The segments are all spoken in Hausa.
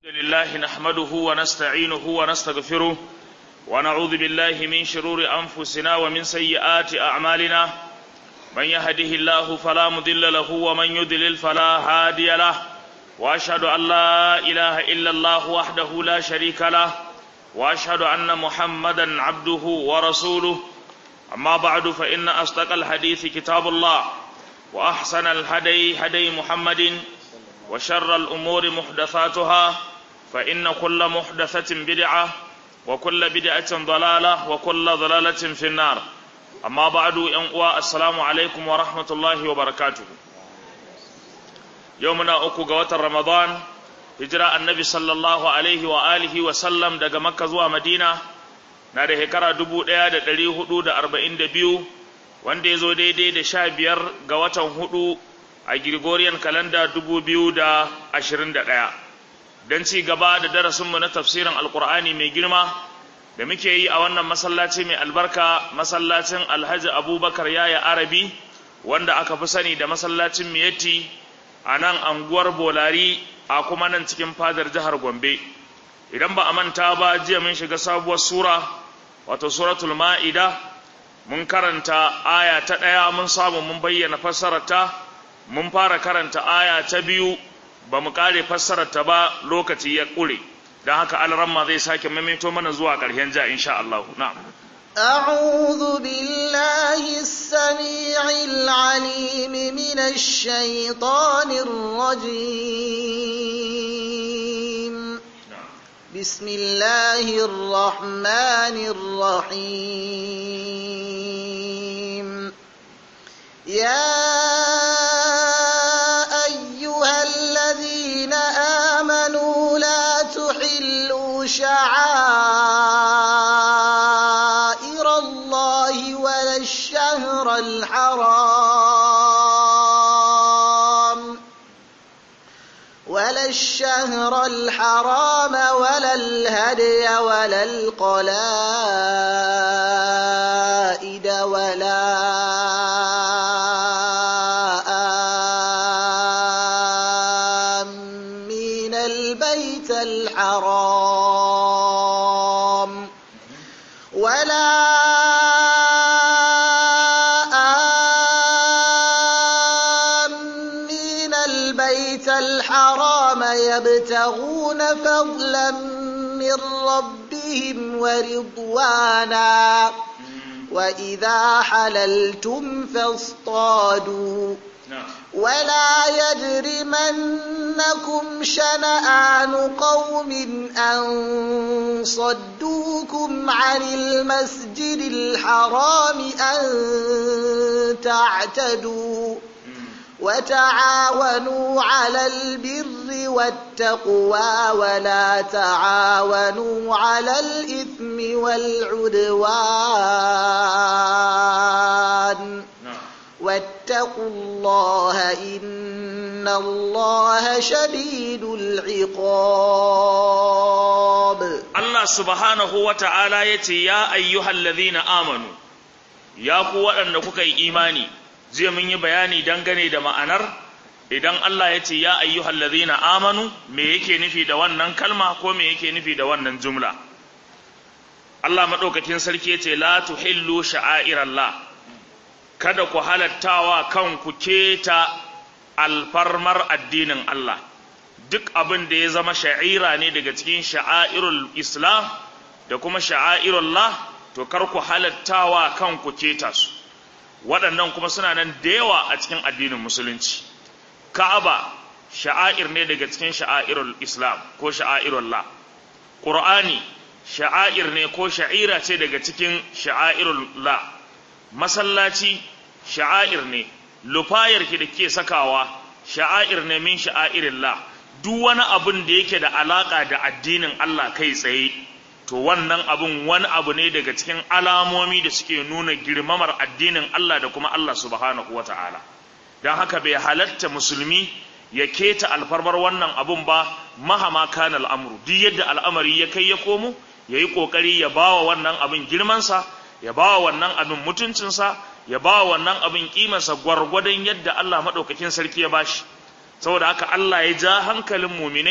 لله نحمده ونستعينه ونستغفره ونعوذ بالله من شرور أنفسنا ومن سيئات أعمالنا من يهده الله فلا مضل له ومن يضلل فلا هادي له وأشهد أن لا إله إلا الله وحده لا شريك له وأشهد أن محمدا عبده ورسوله أما بعد فإن أصدق الحديث كتاب الله وأحسن الهدي هدي محمد وشر الأمور محدثاتها فإن كل محدثة بدعة وكل بدعة ضلالة وكل ضلالة في النار أما بعد ينقوى السلام عليكم ورحمة الله وبركاته يومنا أكو قوة رمضان هجرة النبي صلى الله عليه وآله وسلم دقى مكة زوى مدينة na da shekara dubu ɗaya da ɗari hudu da arba'in da biyu wanda ya zo daidai da sha biyar ga watan hudu a Gregorian kalanda dubu biyu da ashirin da ɗaya don ci gaba da darasinmu na tafsirin alkur'ani mai girma da muke yi a wannan masallaci mai albarka masallacin alhaji abubakar yaya arabi wanda aka fi sani da masallacin miyatti a nan anguwar bolari a kuma nan cikin fadar jihar gombe idan ba a manta ba jiya mun shiga sabuwar sura wato suratul ma'ida mun karanta aya ta ɗaya mun samu mun bayyana fassararta mun fara karanta aya ta biyu ba mu kare fassararta ba lokaci ya ƙure don haka alramma zai sake maimaito mana zuwa ƙarshen ja insha Allah na'am أعوذ بالله السميع العليم من الشيطان الرجيم بسم الله الرحمن الرحيم يا أيها الذين آمنوا لا تحلوا شعائر الله ولا الشهر الحرام ولا الشهر الحرام ولا الهدي ولا القلائد ولا آمين البيت الحرام ولا آمين البيت الحرام يبتغون فضلا من ربهم ورضوانا وإذا حللتم فاصطادوا ولا يجرمنكم شنآن قوم أن صدوكم عن المسجد الحرام أن تعتدوا وتعاونوا على البر والتقوى ولا تعاونوا على الإثم والعدوان واتقوا الله إن الله شديد العقاب Allah subhanahu wa ta'ala ya ce, Ya ayyuhal ladhina amanu, ya ku waɗanda kuka yi imani, zai mun yi bayani dangane da ma'anar, idan Allah ya ce, Ya ayyuhal ladhina amanu, me yake nufi da wannan kalma ko me yake nufi da wannan jumla. Allah maɗaukakin sarki ya ce, La tuhillu sha'airallah, kada ku halattawa kanku keta alfarmar addinin Allah. duk abin da ya zama sha'ira ne daga cikin sha'airul islam da kuma sha'airullah to kar ku halattawa kanku keta su waɗannan kuma suna nan da yawa a cikin addinin musulunci ka'aba sha'air ne daga cikin sha'airul islam ko sha'airullah qur'ani sha'air ne ko sha'ira ce daga cikin sha'airullah masallaci sha'air ne lufayar ki da ke sakawa sha'air ne min sha'airillah duk wani abun da yake da alaka da addinin Allah kai tsaye to wannan abun wani abu ne daga cikin alamomi da suke nuna girmamar addinin Allah da kuma Allah subhanahu wata'ala don haka bai halatta musulmi ya keta alfarmar wannan abun ba mahama kana al'amru duk yadda al'amari ya kai ya komo ya yi ƙoƙari ya ba wa wannan abin girmansa ya ba wa wannan abin mutuncinsa ya ba wa wannan abin ƙimarsa gwargwadon yadda Allah maɗaukakin sarki ya bashi saboda haka Allah ya ja hankalin muminai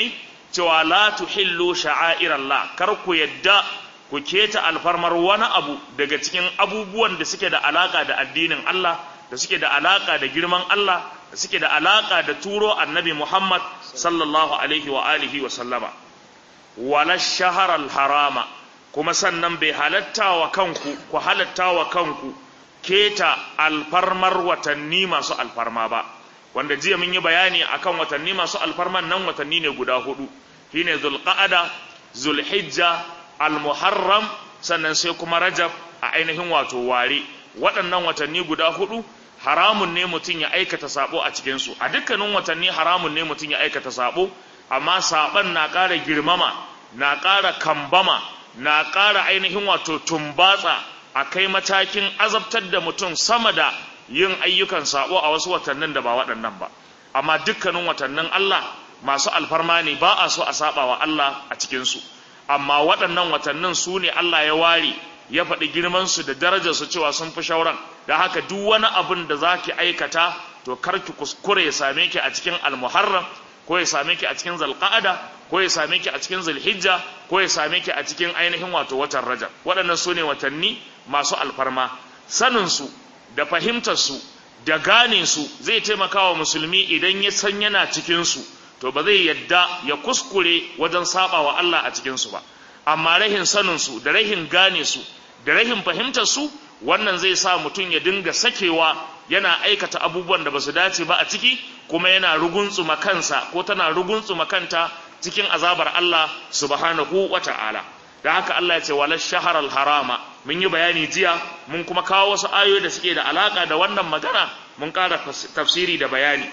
cewa la tuhillu sha'airallah kar ku yadda ku keta alfarmar wani abu daga cikin abubuwan da suke da alaka da addinin Allah da suke da alaka da girman Allah da suke da alaka da turo annabi Muhammad sallallahu alaihi wa alihi wa sallama wala shaharal harama kuma sannan bai halatta wa kanku ku halatta wa kanku keta alfarmar watanni masu alfarma ba wanda jiya mun yi bayani akan watanni masu alfarman nan watanni ne guda hudu shine zulqa'ada zulhijja almuharram sannan sai kuma rajab a ainihin wato ware waɗannan watanni guda hudu haramun ne mutum ya aikata sabo a cikin su a dukkanin watanni haramun ne mutum ya aikata sabo amma saban na ƙara girmama na ƙara kambama na ƙara ainihin wato tumbatsa a kai matakin azabtar da mutum sama da yin ayyukan sabo a wasu watannin da ba waɗannan ba amma dukkanin watannin Allah masu alfarma ne ba a so a saba wa Allah a cikinsu amma waɗannan watannin su ne Allah ya ware ya faɗi girmansu da darajarsu cewa sun fi shauran da haka duk wani abin da za ki aikata to kar ki kuskure ya same ki a cikin almuharram ko ya same ki a cikin zalqa'ada ko ya same ki a cikin zulhijja ko ya same ki a cikin ainihin wato watan rajab waɗannan su ne watanni masu alfarma saninsu da fahimtarsu da gane su zai taimaka wa musulmi idan ya san yana cikinsu to ba zai yadda ya kuskure wajen saba wa Allah a cikinsu ba amma rahin saninsu da rahin gane su da rahin fahimtarsu wannan zai sa mutum ya dinga sakewa yana aikata abubuwan da ba su dace ba a ciki kuma yana ruguntsuma kansa ko tana ruguntsuma kanta cikin azabar Allah subhanahu wa ta'ala da haka Allah ya ce wala shaharar harama mun yi bayani jiya mun kuma kawo wasu ayoyi da suke da alaka da wannan magana mun ƙara tafsiri da bayani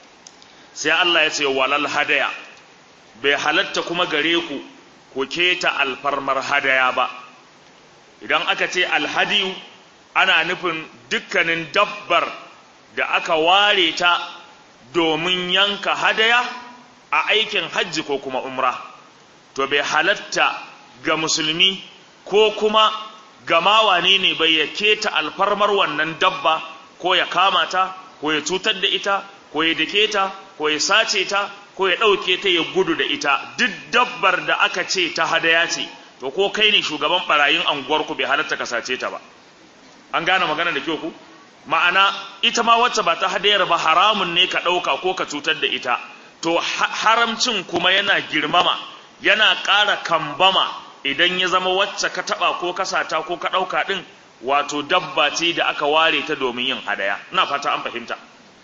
sai Allah ya ce walal hadaya bai halatta kuma gare ku ku keta alfarmar hadaya ba idan aka ce alhadiyu ana nufin dukkanin dabbar da aka ware ta domin yanka hadaya a aikin hajji ko kuma umra to bai halatta ga musulmi ko kuma ga mawane ne bai ya keta alfarmar wannan dabba ko ya kama ta ko ya cutar da ita ko ya dake ta ko ya sace ta ko ya ɗauke ta ya gudu da ita duk dabbar da aka ce ta hadaya ce to ko kai ne shugaban barayin anguwarku bai halatta ka sace ta ba an gane magana da kyau ku ma'ana ita ma wacce ba ta hadayar ba haramun ne ka ɗauka ko ka cutar da ita to haramcin kuma yana girmama yana ƙara kambama idan ya zama wacce ka taɓa ko ka sata ko ka ɗauka ɗin wato dabba ce da aka ware ta domin yin hadaya ina fata an fahimta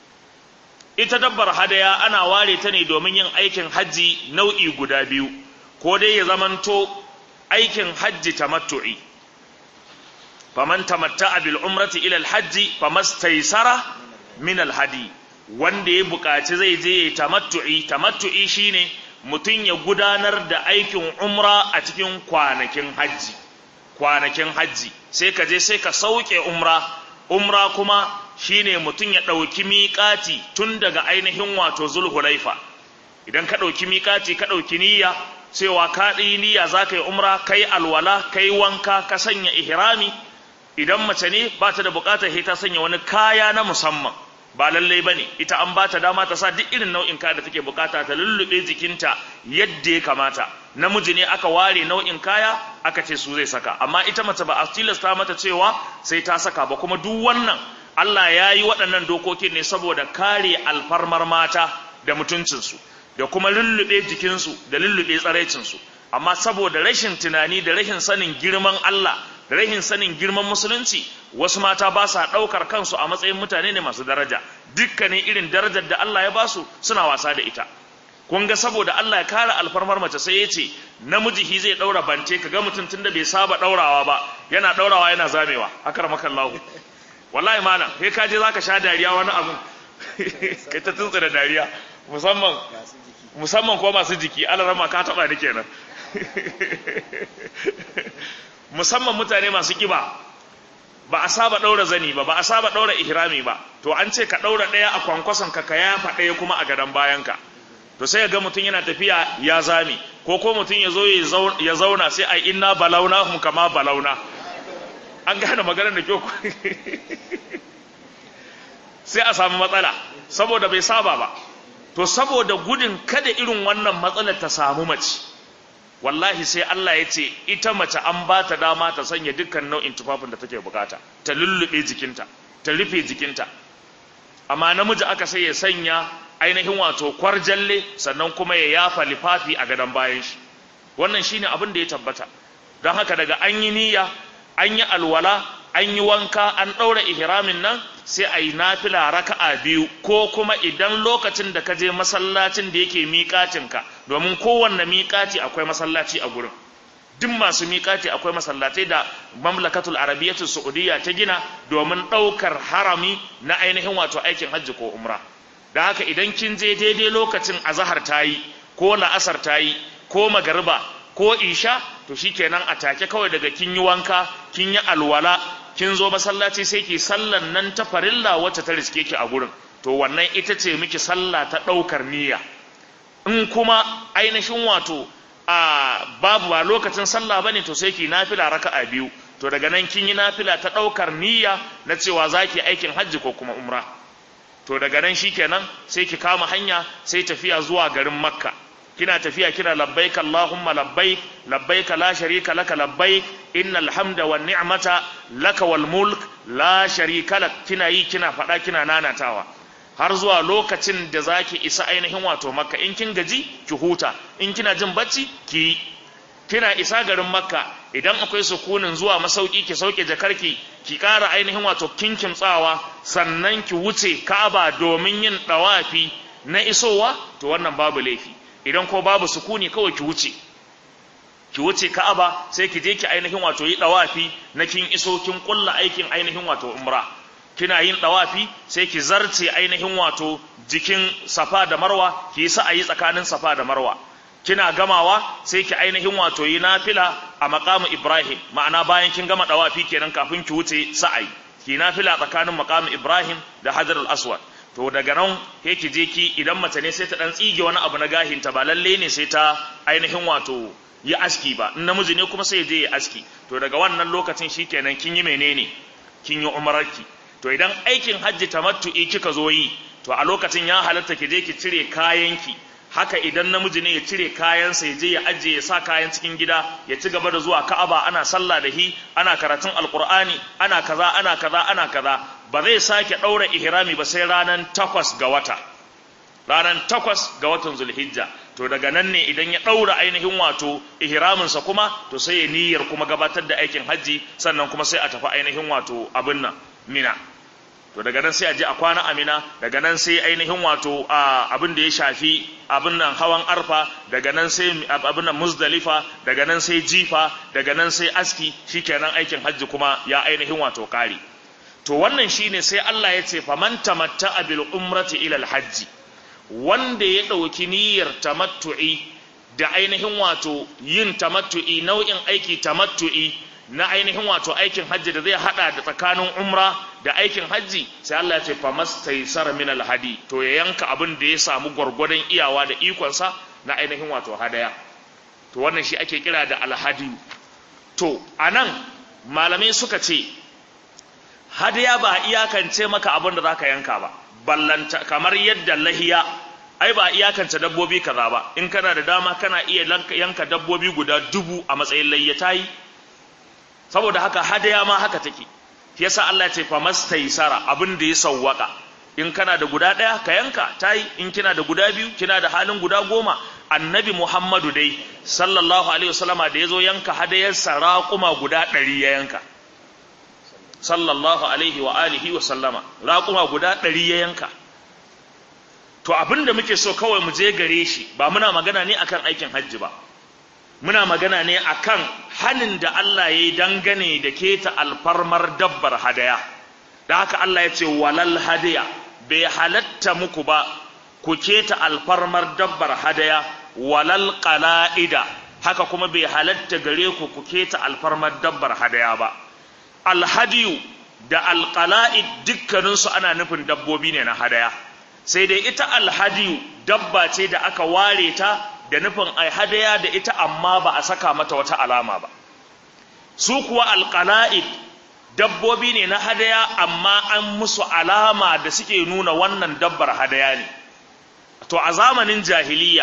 ita dabbar hadaya ana ware ta ne domin yin aikin hajji nau'i guda biyu ko dai ya zamanto aikin hajji tamattu'i faman tamatta'a bil umrati ila al hajji famastaysara min al hadi wanda ya buƙaci zai je ya tamattu'i tamattu'i shine mutum ya gudanar da aikin umra a cikin kwanakin hajji kwanakin hajji sai ka je sai ka sauke umra umra kuma shine mutum ya ɗauki miƙati tun daga ainihin wato zulhulaifa idan ka ɗauki miƙati ka ɗauki niyya cewa ka ɗi niyya za ka yi umra ka yi alwala ka yi wanka ka sanya ihrami idan mace ne ba ta da buƙatar ta sanya wani kaya na musamman ba lallai ba ne ita an ba ta dama ta sa duk irin nau'in kaya da take buƙata ta lullube jikinta yadda ya kamata namiji ne aka ware nau'in kaya aka ce su zai saka amma ita mace ba a tilasta mata cewa sai ta saka ba kuma duk wannan Allah ya yi waɗannan dokokin ne saboda kare alfarmar mata da mutuncinsu da kuma lullube jikinsu da lullube tsaraicinsu amma saboda rashin tunani da rashin sanin girman Allah da rashin sanin girman musulunci wasu mata ba sa ɗaukar kansu a matsayin mutane ne masu daraja dukkanin irin darajar da Allah ya basu suna wasa da ita kun ga saboda Allah ya kare alfarmar mace sai ya ce namiji hi zai ɗaura bance ka ga mutum tun da bai saba ɗaurawa ba yana ɗaurawa yana zamewa akar makallahu wallahi malam kai ka je zaka sha dariya wani abun kai ta tuntsa da dariya musamman musamman ko masu jiki alarama ka taba ni kenan musamman mutane masu kiba ba a saba daura zani ba ba a saba daura ihrami ba to an ce ka daura daya a kwankwason ka ka yafa daya kuma a gadan bayan ka to sai ga mutum yana tafiya ya zame ko ko mutum ya zo ya zauna sai a inna balauna hum kama balauna an gane maganar da kyau sai a samu matsala saboda bai saba ba to saboda gudun kada irin wannan matsalar ta samu mace wallahi sai Allah ya ce ita mace an ba ta dama ta sanya dukkan nau'in tufafin da take bukata ta lullube jikinta ta rufe jikinta amma namiji aka sai ya sanya ainihin wato kwarjalle sannan kuma ya yafa lifafi a gadon bayan shi wannan shine abin da ya tabbata don haka daga an yi niyya an yi alwala an yi wanka an ɗaura ihramin nan sai a yi nafila raka'a biyu ko kuma idan lokacin da ka je masallacin da yake miƙatinka domin kowanne miƙati akwai masallaci a gurin duk masu miƙati akwai masallatai da mamlakatul arabiyyatu saudiya ta gina domin ɗaukar harami na ainihin wato aikin hajji ko umra da haka idan kin je daidai lokacin azahar ta yi ko la'asar ta yi ko magariba ko isha to shikenan a take kawai daga kin yi wanka kin yi alwala kin zo masallaci sai ki sallan nan ta farilla wacce ta riske ki a gurin to wannan ita ce miki sallah ta ɗaukar niyya in kuma ainihin wato a babu ba lokacin sallah bane to sai ki nafila raka'a biyu to daga nan kin yi nafila ta ɗaukar niyya na cewa zaki aikin hajji ko kuma umra to daga nan shikenan sai ki kama hanya sai tafiya zuwa garin makka kina tafiya kina labbaik allahumma labbaik labbaik la sharika laka labbaik innal hamda wan ni'mata laka wal mulk la sharika lak kina yi kina fada kina nanatawa har zuwa lokacin da zaki isa ainihin wato makka in kin gaji ki huta in kina jin bacci ki kina isa garin makka idan akwai sukunin zuwa masauki ki sauke jakarki ki ƙara ainihin wato kinkin tsawa sannan ki wuce ka'aba domin yin dawafi na isowa to wannan babu laifi idan ko babu sukuni kawai ki wuce ki wuce ka'aba sai ki je ki ainihin wato yi dawafi na kin iso kin kulla aikin ainihin wato umra kina yin dawafi sai ki zarce ainihin wato jikin safa da marwa ki yi sa'ayi tsakanin safa da marwa kina gamawa sai ki ainihin wato yi nafila a maqamu ibrahim ma'ana bayan kin gama dawafi kenan kafin ki wuce sa'ayi ki nafila tsakanin maqamu ibrahim da hajarul aswad to daga nan ke ki je ki idan mace ne sai ta dan tsige wani abu na gahinta ba lalle ne sai ta ainihin wato yi aski ba in namiji ne kuma sai je ya aski to daga wannan lokacin shikenan kin yi menene kin yi umrarki to idan aikin hajji tamattu'i kika zo yi to a lokacin ya halatta ki je ki cire kayanki haka idan namiji ne ya cire kayansa ya je ya ajiye ya sa kayan cikin gida ya ci gaba da zuwa ka'aba ana sallah da hi ana karatun alqur'ani ana kaza ana kaza ana kaza ba zai sake daura ihrami ba sai ranan takwas ga wata ranan takwas ga watan zulhijja to daga nan ne idan ya daura ainihin wato ihraminsa kuma to sai ya niyyar kuma gabatar da aikin hajji sannan kuma sai a tafi ainihin wato abin nan mina to daga nan sai a je a kwana amina daga nan sai ainihin wato abin da ya shafi abin nan hawan arfa daga nan sai abin nan muzdalifa daga nan sai jifa daga nan sai aski shikenan aikin hajji kuma ya ainihin wato kari to wannan shine sai Allah ya ce faman tamatta'a bil umrati ila al hajji wanda ya dauki niyyar tamattu'i da ainihin wato yin tamattu'i nau'in aiki tamattu'i na ainihin wato aikin hajji da zai hada da tsakanin umra da aikin hajji sai Allah ya ce famastaysar min alhadi to ya yanka abin da ya samu gwargwadon iyawa da ikonsa na ainihin wato hadaya to wannan shi ake kira da alhadi to anan malamai suka ce hadaya ba iyakance maka abin da zaka yanka ba ballanta kamar yadda lahiya ai ba iyakance dabbobi kaza ba in kana da dama kana iya yanka dabbobi guda dubu a matsayin layyata yi saboda haka hadaya ma haka take shi yasa Allah ya ce fa mastaysara abin da ya sawwaka in kana da guda daya ka yanka tayi in kina da guda biyu kina da halin guda goma annabi Muhammadu dai sallallahu alaihi wasallama da yazo yanka hadayar raquma guda 100 ya yanka sallallahu alaihi wa alihi wa sallama raquma guda 100 ya yanka to abinda muke so kawai mu je gare shi ba muna magana ne akan aikin hajji ba muna magana ne akan hanin da Allah ya yi dangane da keta alfarmar dabbar hadaya da haka Allah ya ce walal hadaya bai halatta muku ba ku keta alfarmar dabbar hadaya walal qala'ida haka kuma bai halatta gare ku ku keta alfarmar dabbar hadaya ba alhadiyu da alqala'id dukkaninsu ana nufin dabbobi ne na hadaya sai dai ita alhadiyu dabba ce da aka ware ta da nufin ai hadaya da ita amma ba a saka mata wata alama ba su kuwa alqala'id dabbobi ne na hadaya amma an musu alama da suke nuna wannan dabbar hadaya ne to a zamanin jahiliya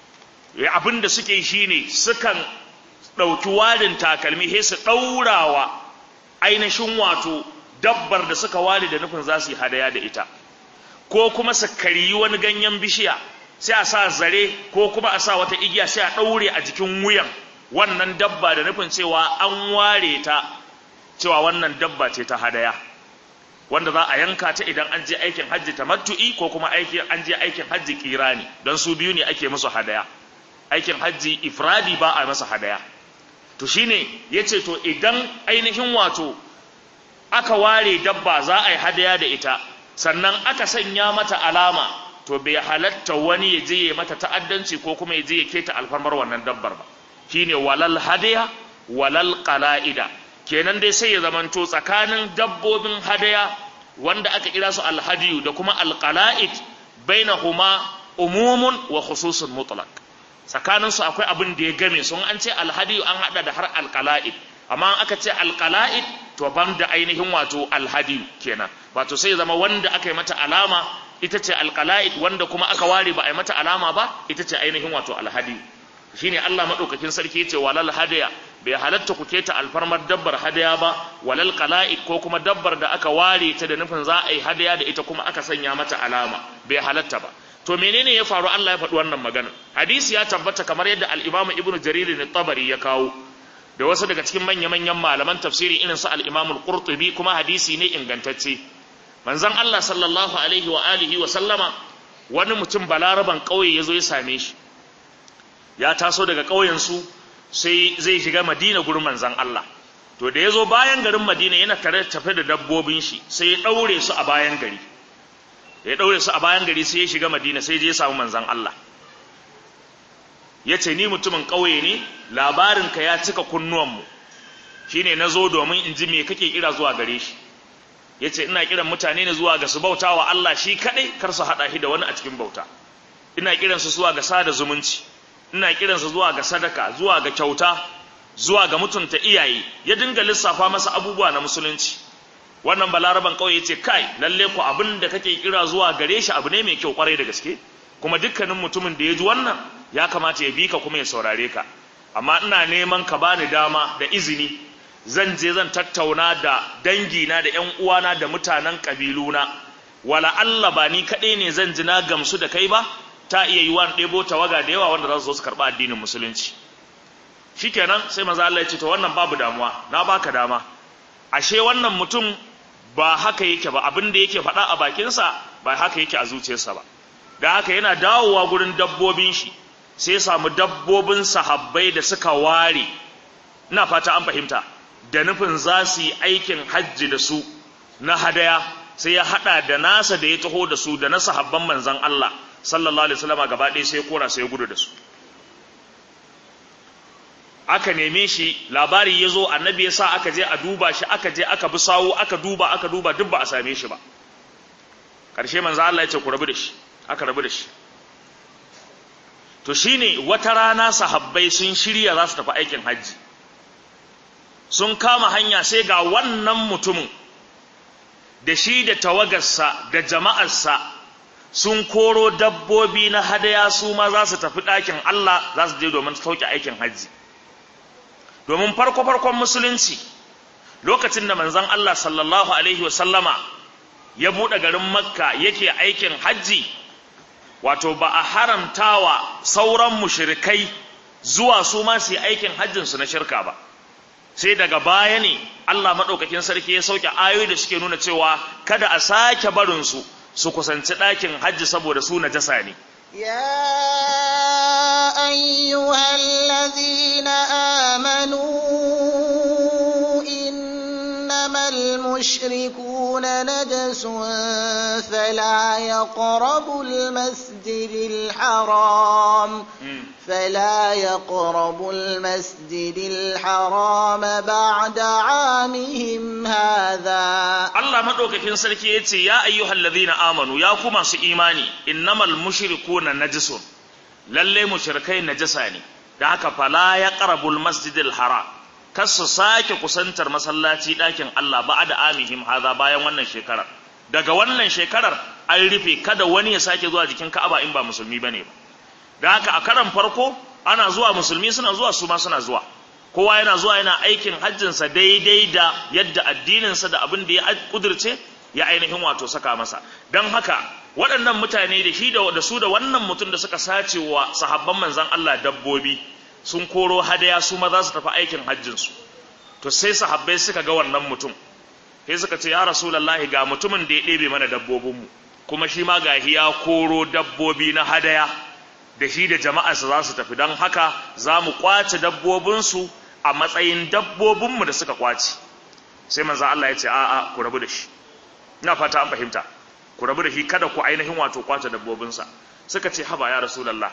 abin da suke shine sukan ɗauki warin takalmi sai su ɗaurawa ainihin wato dabbar da suka ware da nufin za su yi hadaya da ita ko kuma su kariyi wani ganyen bishiya sai a sa zare ko kuma a sa wata igiya sai a ɗaure a jikin wuyan wannan dabba da nufin cewa an ware ta cewa wannan dabba ce ta hadaya wanda za a yanka ta idan an je aikin hajji tamattu'i ko kuma aikin an je aikin hajji kirani don su biyu ne ake musu hadaya aikin hajji ifradi ba a masa hadaya to shine yace to idan ainihin wato aka ware dabba za a yi hadaya da ita sannan aka sanya mata alama to bai halatta wani ya je ya mata ta'addanci ko kuma ya je ya keta alfarmar wannan dabbar ba shine walal hadaya walal qala'ida kenan dai sai ya zamanto tsakanin dabbobin hadaya wanda aka kira su alhadiyu da kuma alqala'id bainahuma umumun wa khususun mutlaq tsakanin su akwai abin da ya game sun an ce alhadiyu an hada da har alqala'id amma aka ce alqala'id to ban da ainihin wato alhadiyu kenan wato sai zama wanda aka yi mata alama ita ce alqala'id wanda kuma aka ware ba a yi mata alama ba ita ce ainihin wato alhadiyu shine Allah madaukakin sarki yace walal hadaya bai halatta ku keta alfarmar dabbar hadaya ba walal qala'id ko kuma dabbar da aka ware ta da nufin za a yi hadaya da ita kuma aka sanya mata alama bai halatta ba to menene ya faru Allah ya faɗi wannan magana hadisi ya tabbata kamar yadda al-Imam Ibn Jarir al-Tabari ya kawo da wasu daga cikin manya-manyan malaman tafsiri irin su al-Imam al-Qurtubi kuma hadisi ne ingantacce manzon Allah sallallahu alaihi wa alihi wa sallama wani mutum balaraban kauye yazo ya same shi ya taso daga ƙauyensu sai zai shiga madina gurin manzan Allah to da ya zo bayan garin madina yana tare tafe da dabbobin shi sai ya ɗaure su a bayan gari da ya ɗaure su a bayan gari sai ya shiga madina sai je ya samu manzan Allah ya ce ni mutumin ƙauye ne labarinka ya cika kunnuwanmu shi ne na zo domin in ji me kake kira zuwa gare shi ya ce ina kiran mutane ne zuwa ga su bauta wa Allah shi kaɗai kar su haɗa shi da wani a cikin bauta ina kiransu zuwa ga sada zumunci ina kiransa zuwa ga sadaka zuwa ga kyauta zuwa ga mutunta iyaye ya dinga lissafa masa abubuwa na musulunci wannan balaraban kauye yace kai lalle ku abin da kake kira zuwa gare shi abu ne mai kyau kwarai da gaske kuma dukkanin mutumin da ya ji wannan ya kamata ya bi ka kuma ya saurare ka amma ina neman ka bani dama da izini zan je zan tattauna da dangina da ƴan uwana da mutanen kabiluna wala Allah ba ni kaɗai ne zan ji na gamsu da kai ba ta iya yi wa ɗebo tawaga da yawa wanda za su zo su karɓa addinin musulunci shikenan sai maza Allah ya ce to wannan babu damuwa na baka dama ashe wannan mutum ba haka yake ba abin da yake faɗa a bakinsa ba haka yake a zuciyarsa ba da haka yana dawowa gurin dabbobin shi sai samu dabbobin sahabbai da suka ware ina fata an fahimta da nufin za su yi aikin hajji da su na hadaya sai ya haɗa da nasa da ya taho da su da na sahabban manzon Allah sallallahu alaihi wasallam gaba ɗaya sai ya kora sai ya gudu da su aka neme shi labari ya zo annabi ya sa aka je a duba shi aka je aka bi sawu aka duba aka duba duk ba a same shi ba ƙarshe manzo Allah ya ce ku rabu da shi aka rabu da shi to shine wata rana sahabbai sun shirya za su tafi aikin hajji sun kama hanya sai ga wannan mutumin da shi da tawagarsa da jama'arsa sun koro dabbobi na hadaya su ma za su tafi ɗakin Allah za su je domin sauke aikin hajji domin farko-farkon musulunci lokacin da manzon Allah sallallahu alaihi wasallama ya buɗe garin makka yake aikin hajji wato ba a haramtawa sauran mushrikai zuwa su ma su yi aikin hajjinsu na shirka ba sai daga baya ne Allah maɗaukakin sarki ya sauke ayoyi da suke nuna cewa kada a sake barinsu su kusanci ɗakin hajji saboda su najasa ne. يا أيها الذين آمنوا إنما المشركون نجس فلا يقربوا المسجد الحرام فلا يقربوا المسجد الحرام بعد عامهم هذا Allah madaukakin sarki yace ya ayyuhal ladhina amanu ya ku masu imani innamal mushrikuna najisun lalle mushrikai najasa ne da haka fala yaqrabul masjidil haram kar su sake kusantar masallaci ɗakin Allah ba'da amihim haza bayan wannan shekarar daga wannan shekarar an rufe kada wani ya sake zuwa jikin Ka'aba in ba musulmi bane ba da haka a karan farko ana zuwa musulmi suna zuwa su ma suna zuwa kowa yana zuwa yana aikin hajjinsa daidai da yadda addininsa da abin da ya kudirce ya ainihin wato saka masa don haka waɗannan mutane da shi da su da wannan mutum da suka sace wa sahabban manzan Allah dabbobi sun koro hadaya su ma za su tafi aikin hajjinsu to sai sahabbai suka ga wannan mutum sai suka ce ya rasulullahi ga mutumin da ya ɗebe mana dabbobinmu kuma shi ma ga ya koro dabbobi na hadaya da shi da jama'arsa za su tafi don haka za mu kwace dabbobinsu a matsayin dabbobinmu da suka kwace sai manzan Allah ya ce a'a ku rabu da shi ina fata an fahimta ku rabu da shi kada ku ainihin wato kwace dabbobinsa suka ce haba ya rasulullah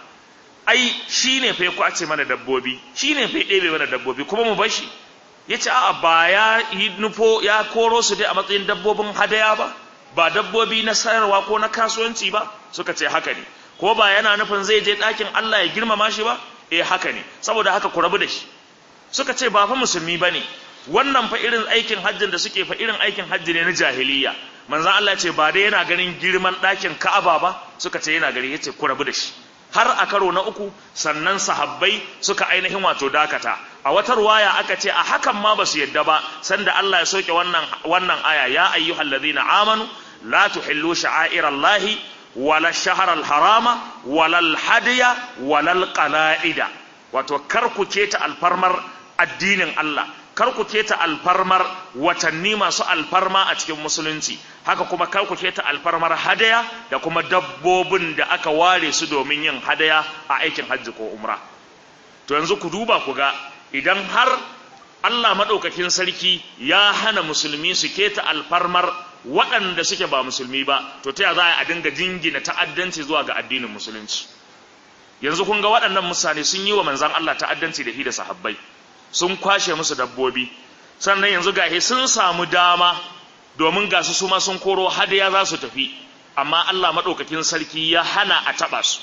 ai shi ne fa ya kwace mana dabbobi shi ne fa ya ɗebe mana dabbobi kuma mu bar shi ya ce a'a ba ya yi nufo ya koro su dai a matsayin dabbobin hadaya ba ba dabbobi na sayarwa ko na kasuwanci ba suka ce haka ne ko ba yana nufin zai je ɗakin Allah ya girmama shi ba eh haka ne saboda haka ku rabu da shi suka ce ba fa musulmi bane wannan fa irin aikin hajjin da suke fa irin aikin hajji ne na jahiliya manzon Allah ce ba dai yana ganin girman ɗakin Ka'aba ba suka ce yana gari yace ku rabu da shi har a karo na uku sannan sahabbai suka ainihin wato dakata a wata ruwaya aka ce a hakan ma basu yadda ba sanda Allah ya soke wannan wannan aya ya ayyuhallazina amanu la tuhillu sha'airallahi wala shahar harama walal hadiya walal qala'ida wato kar ku keta alfarmar addinin Allah kar ku keta alfarmar watanni masu alfarma a cikin musulunci haka kuma kar ku keta alfarmar hadaya da kuma dabbobin da aka ware su domin yin hadaya a aikin hajji ko umra to yanzu ku duba ku ga idan har Allah madaukakin sarki ya hana musulmi su keta alfarmar waɗanda suke ba musulmi ba to ta za a dinga jingina ta'addanci zuwa ga addinin musulunci yanzu kun ga waɗannan mutane sun yi wa manzan Allah ta'addanci da shi da sahabbai sun kwashe musu dabbobi sannan yanzu gahe sun samu dama domin ga su suma sun koro hadaya za su tafi amma Allah maɗaukakin sarki ya hana a taɓa su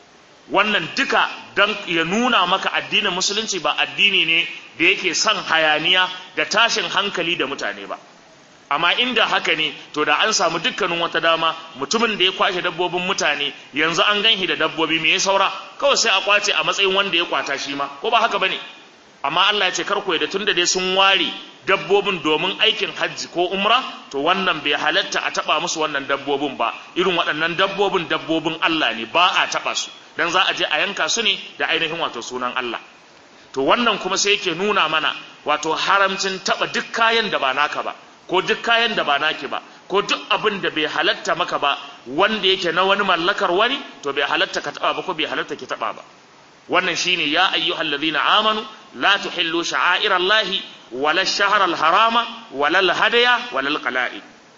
wannan duka don ya nuna maka addinin musulunci ba addini ne da yake son hayaniya da tashin hankali da mutane ba amma inda haka ne to da an samu dukkanin wata dama mutumin da ya kwashe dabbobin mutane yanzu an ganshi da dabbobi me ya saura kawai sai a kwace a matsayin wanda ya kwata shi ma ko ba haka bane amma Allah ya ce kar ku da tunda dai sun ware dabbobin domin aikin hajji ko umra to wannan bai halatta a taba musu wannan dabbobin ba irin waɗannan dabbobin dabbobin Allah ne ba a taba su dan za a je a yanka su ne da ainihin wato sunan Allah to wannan kuma sai yake nuna mana wato haramcin taba duk kayan da ba naka ba ko duk kayan da ba naki ba ko duk abin da bai halatta maka ba wanda yake na wani mallakar wani to bai halatta ka taba ba ko bai halatta ki taba ba wannan shine ya ayyuhal ladhina amanu la tuhillu sha'airallahi wala ash-shahra al-harama wala al-hadaya wala al-qala'id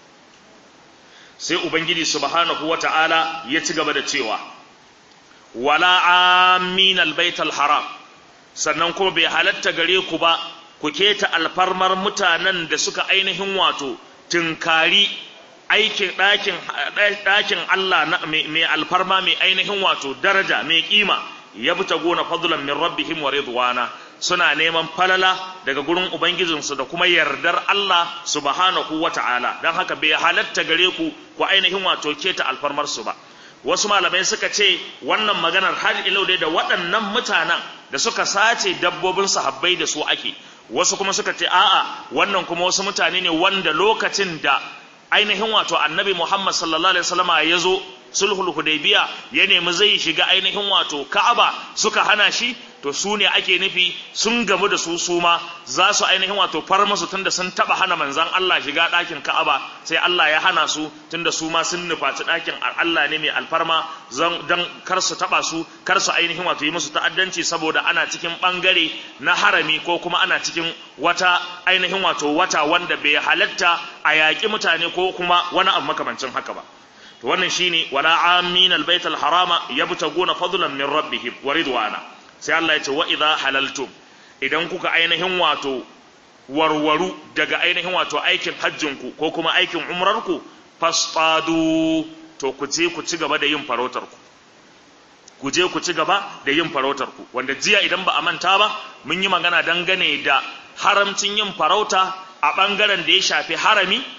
sai ubangiji subhanahu wata'ala ya ci gaba da cewa wala amin al-bait al-haram sannan kuma bai halatta gare ku ba ku keta alfarmar mutanen da suka ainihin wato tunkari aikin ɗakin ɗakin Allah mai alfarma mai ainihin wato daraja mai kima ya buta gona fadlan min rabbihim wa ridwana suna neman falala daga gurin ubangijinsu da kuma yardar Allah subhanahu wata'ala dan haka bai halatta gare ku ku ainihin wato keta alfarmar su ba wasu malamai suka ce wannan maganar har ilau dai da waɗannan mutanen da suka sace dabbobin sahabbai da su ake wasu kuma suka ce a'a wannan kuma wasu mutane ne wanda lokacin da ainihin wato annabi Muhammad sallallahu alaihi wasallama ya zo sulhul hudaybiya ya nemi zai shiga ainihin wato ka'aba suka hana shi to su ne ake nufi sun gamu da su su ma za su ainihin wato far musu tunda sun taba hana manzan Allah shiga ɗakin ka'aba sai Allah ya hana su tunda su ma sun nufaci ɗakin Allah ne mai alfarma don kar su taba su kar su ainihin wato yi musu ta'addanci saboda ana cikin ɓangare na harami ko kuma ana cikin wata ainihin wato wata wanda bai halatta a yaƙi mutane ko kuma wani abu makamancin haka ba to wannan shine wala amin albayt alharama yabtaguna fadlan min rabbihim wa ridwana sai Allah ya ce wa idha halaltum idan kuka ainihin wato warwaru daga ainihin wato aikin hajjinku ko kuma aikin umrarku fasfadu to ku je ku ci gaba da yin farautarku ku je ku ci gaba da yin farautarku wanda jiya idan ba a manta ba mun yi magana dangane da haramcin yin farauta a ɓangaren da ya shafi harami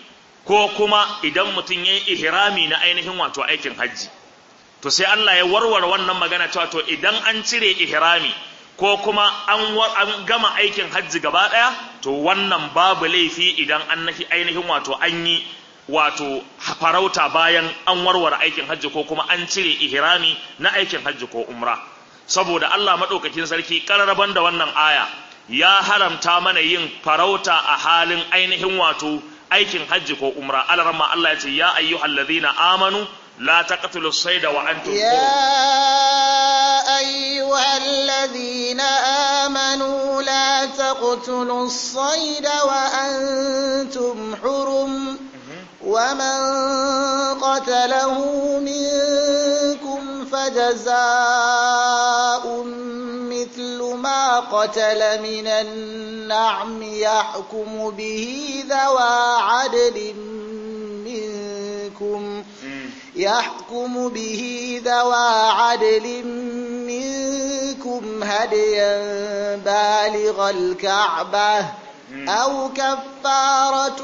ko kuma idan mutum ya yi ihrami na ainihin wato aikin hajji to sai Allah ya warware wannan magana cewa to idan an cire ihrami ko kuma an, an gama aikin hajji gaba ɗaya to wannan babu laifi idan an ainihin wato an yi wato farauta bayan an warware aikin hajji ko kuma an cire ihrami na aikin hajji ko umra saboda Allah madaukakin sarki kararraban da wannan aya ya haramta mana yin farauta a halin ainihin wato aikin hajji ko umra alarma Allah ya ce ya ayyuhallazina amanu la taqtulu sayda wa antum يا أيها الذين آمنوا لا تقتلوا الصيد وأنتم حرم ومن قتله منكم فجزاء مثل ما قتل من النعم يحكم به ذوى عدل منكم يحكم به ذوى عدل منكم هديا بالغ الكعبة أو كفارة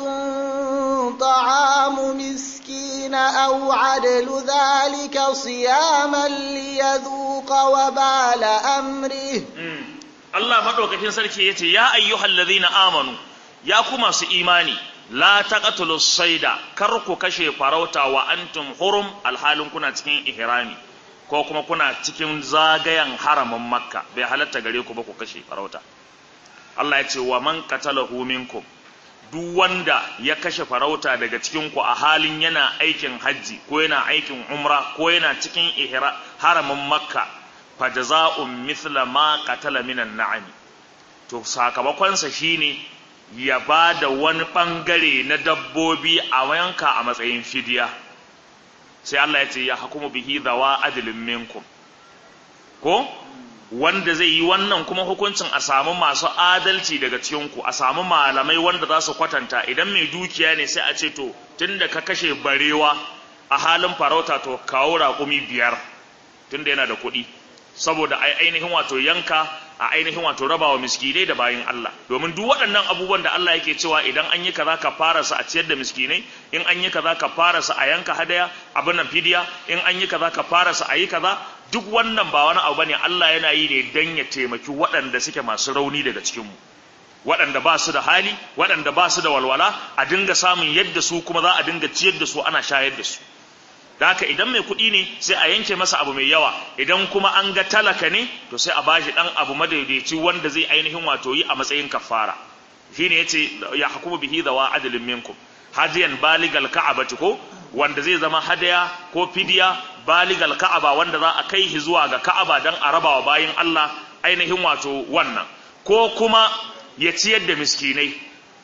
طعام مسكين أو عدل ذلك صياما ليذوق وبال أمره Allah madaukakin sarki yace ya ayyuhal ladhina amanu ya ku masu imani la taqtulu sayda kar ku kashe farauta wa antum hurum alhalin kuna cikin ihrami ko kuma kuna cikin zagayen haramin makka bai halatta gare ku ba ku kashe farauta Allah ya ce wa man qatalahu minkum duk wanda ya kashe farauta daga cikin ku a halin yana aikin hajji ko yana aikin umra ko yana cikin ihra haramin makka fa jazaa'un mithla ma qatala minan na'ami to sakamakonsa shine ya ba da wani ɓangare na dabbobi a yanka a matsayin fidiya sai Allah ya ce ya hukumu bihi zawa adilin minkum ko wanda zai yi wannan kuma hukuncin a samu masu adalci daga cikinku a samu malamai wanda za su kwatanta idan mai dukiya ne sai a ce to tunda ka kashe barewa a halin farauta to kawo raƙumi biyar tunda yana da kuɗi saboda ainihin wato yanka a ainihin wato rabawa miskinai da bayin Allah domin duk waɗannan abubuwan da Allah yake cewa idan an yi kaza ka fara su a ciyar da miskinai in an yi kaza ka fara su a yanka hadaya abin nan fidiya in an yi kaza ka fara su a yi kaza duk wannan ba wani abu bane Allah yana yi ne dan ya taimaki waɗanda suke masu rauni daga cikin mu waɗanda ba su da hali waɗanda ba su da walwala a dinga samun yadda su kuma za a dinga ciyar da su ana shayar da su da haka idan mai kuɗi ne sai a yanke masa abu mai yawa idan kuma an ga talaka ne to sai a bashi ɗan abu madaidaici wanda zai ainihin wato yi a matsayin kafara shine yace ya hukumu bihi dawa adalin minkum hadiyan baligal ka'abati ko wanda zai zama hadaya ko fidiya baligal ka'aba wanda za a kai shi zuwa ga ka'aba dan a rabawa bayin Allah ainihin wato wannan ko kuma ya ciyar da miskinai